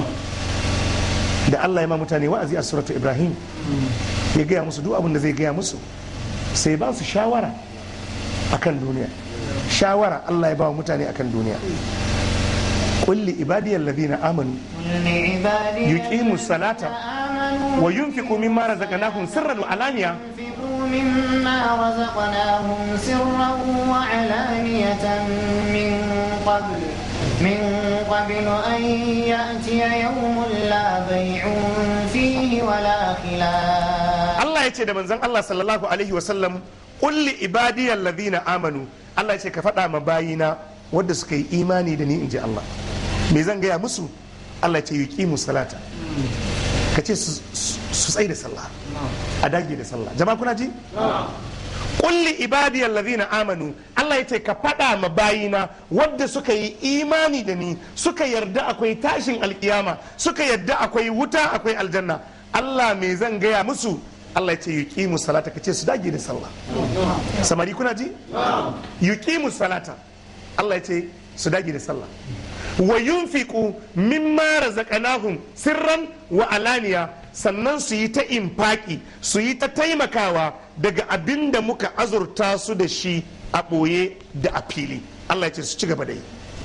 da Allah ya ma mutane wa'azi a suratu Ibrahim ya gaya musu duk abin da zai gaya musu sai ba su shawara akan duniya shawara Allah ya ba wa mutane akan duniya kulli ibadiyal ladina amanu yuqimu salata wa yunfiqu mimma razaqnahum sirran wa alaniya ينفقوا مما رزقناهم سرا وعلانية من قبل من قبل أن يأتي يوم لا بيع فيه ولا خلال Allah ya ce da manzon Allah sallallahu alaihi wasallam kulli ibadiyal ladina amanu Allah ya ce ka faɗa ma bayina wadda suka yi imani da ni in ji Allah me zan gaya musu Allah ya ce yuqimu salata ka ce su su tsaye da sallah a dage da sallah jama'a kuna ji kulli ibadiyal ladina amanu Allah ya ce ka faɗa ma bayina wadda suka yi imani da ni suka yarda akwai tashin alkiyama suka yarda akwai wuta akwai aljanna Allah me zan gaya musu Allah ya ce yuqimu salata ka ce su dage da sallah samari kuna ji yuqimu salata Allah ya ce su dage da sallah wa yunfiqu mimma razaqnahum sirran wa alaniya sannan su yi ta infaki su yi ta taimakawa daga abin da muka azurta su da shi a ɓoye da a fili Allah ya ce su ci gaba da yi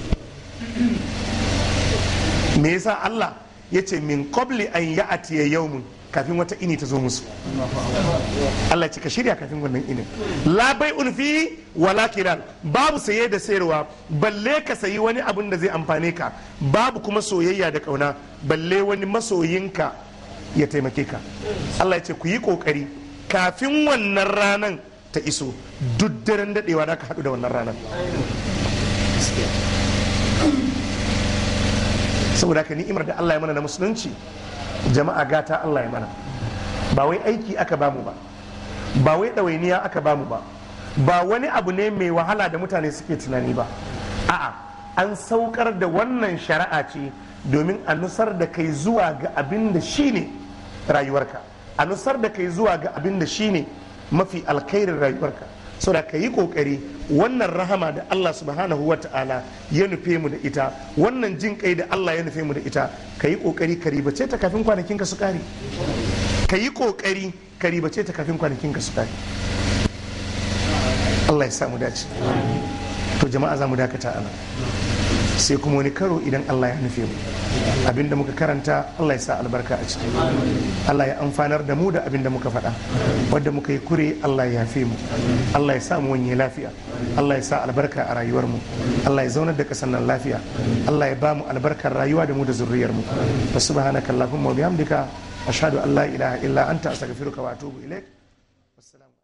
me yasa Allah ya ce min qabli an ya'tiya yawmun kafin wata ini ta zo musu Allah ce ka shirya kafin wannan inin la bai'un fi wala kilal babu saye da sayarwa balle ka sayi wani abin da zai amfane ka babu kuma soyayya da kauna balle wani masoyinka ya taimake ka Allah ya ce ku yi kokari kafin wannan ranan ta iso duk daren dadewa da ka haɗu da wannan ranan saboda haka ni'imar da Allah ya mana na musulunci jama'a gata Allah ya mana ba wai aiki aka bamu ba ba wai ɗawainiya aka bamu ba ba wani abu ne mai wahala da mutane suke tunani ba a'a an saukar da wannan shari'a ce domin a nusar da kai zuwa ga abin da shine rayuwarka a nusar da kai zuwa ga abin da shine mafi alkhairin rayuwarka so da ka yi kokari wannan rahama da Allah subhanahu wa ta'ala ya nufe mu da ita wannan jin kai da Allah ya nufe mu da ita ka yi kokari ka ribace ta kafin kwanakin ka su kare ka yi kokari ka ribace ta kafin kwanakin ka su kare Allah ya sa mu dace to jama'a za mu dakata ana sai kuma wani karo idan Allah ya nufe mu abinda muka karanta Allah ya sa albarka a ciki Allah ya amfanar da mu da abinda muka faɗa wadda muka yi kure Allah ya yafe mu Allah ya sa mu wanye lafiya Allah ya sa albarka a rayuwar mu Allah ya zaunar da kasan nan lafiya Allah ya ba mu albarkar rayuwa da mu da zurriyar mu wa subhanaka allahumma wa bihamdika ashhadu an la ilaha illa anta astaghfiruka wa atubu ilaik wassalamu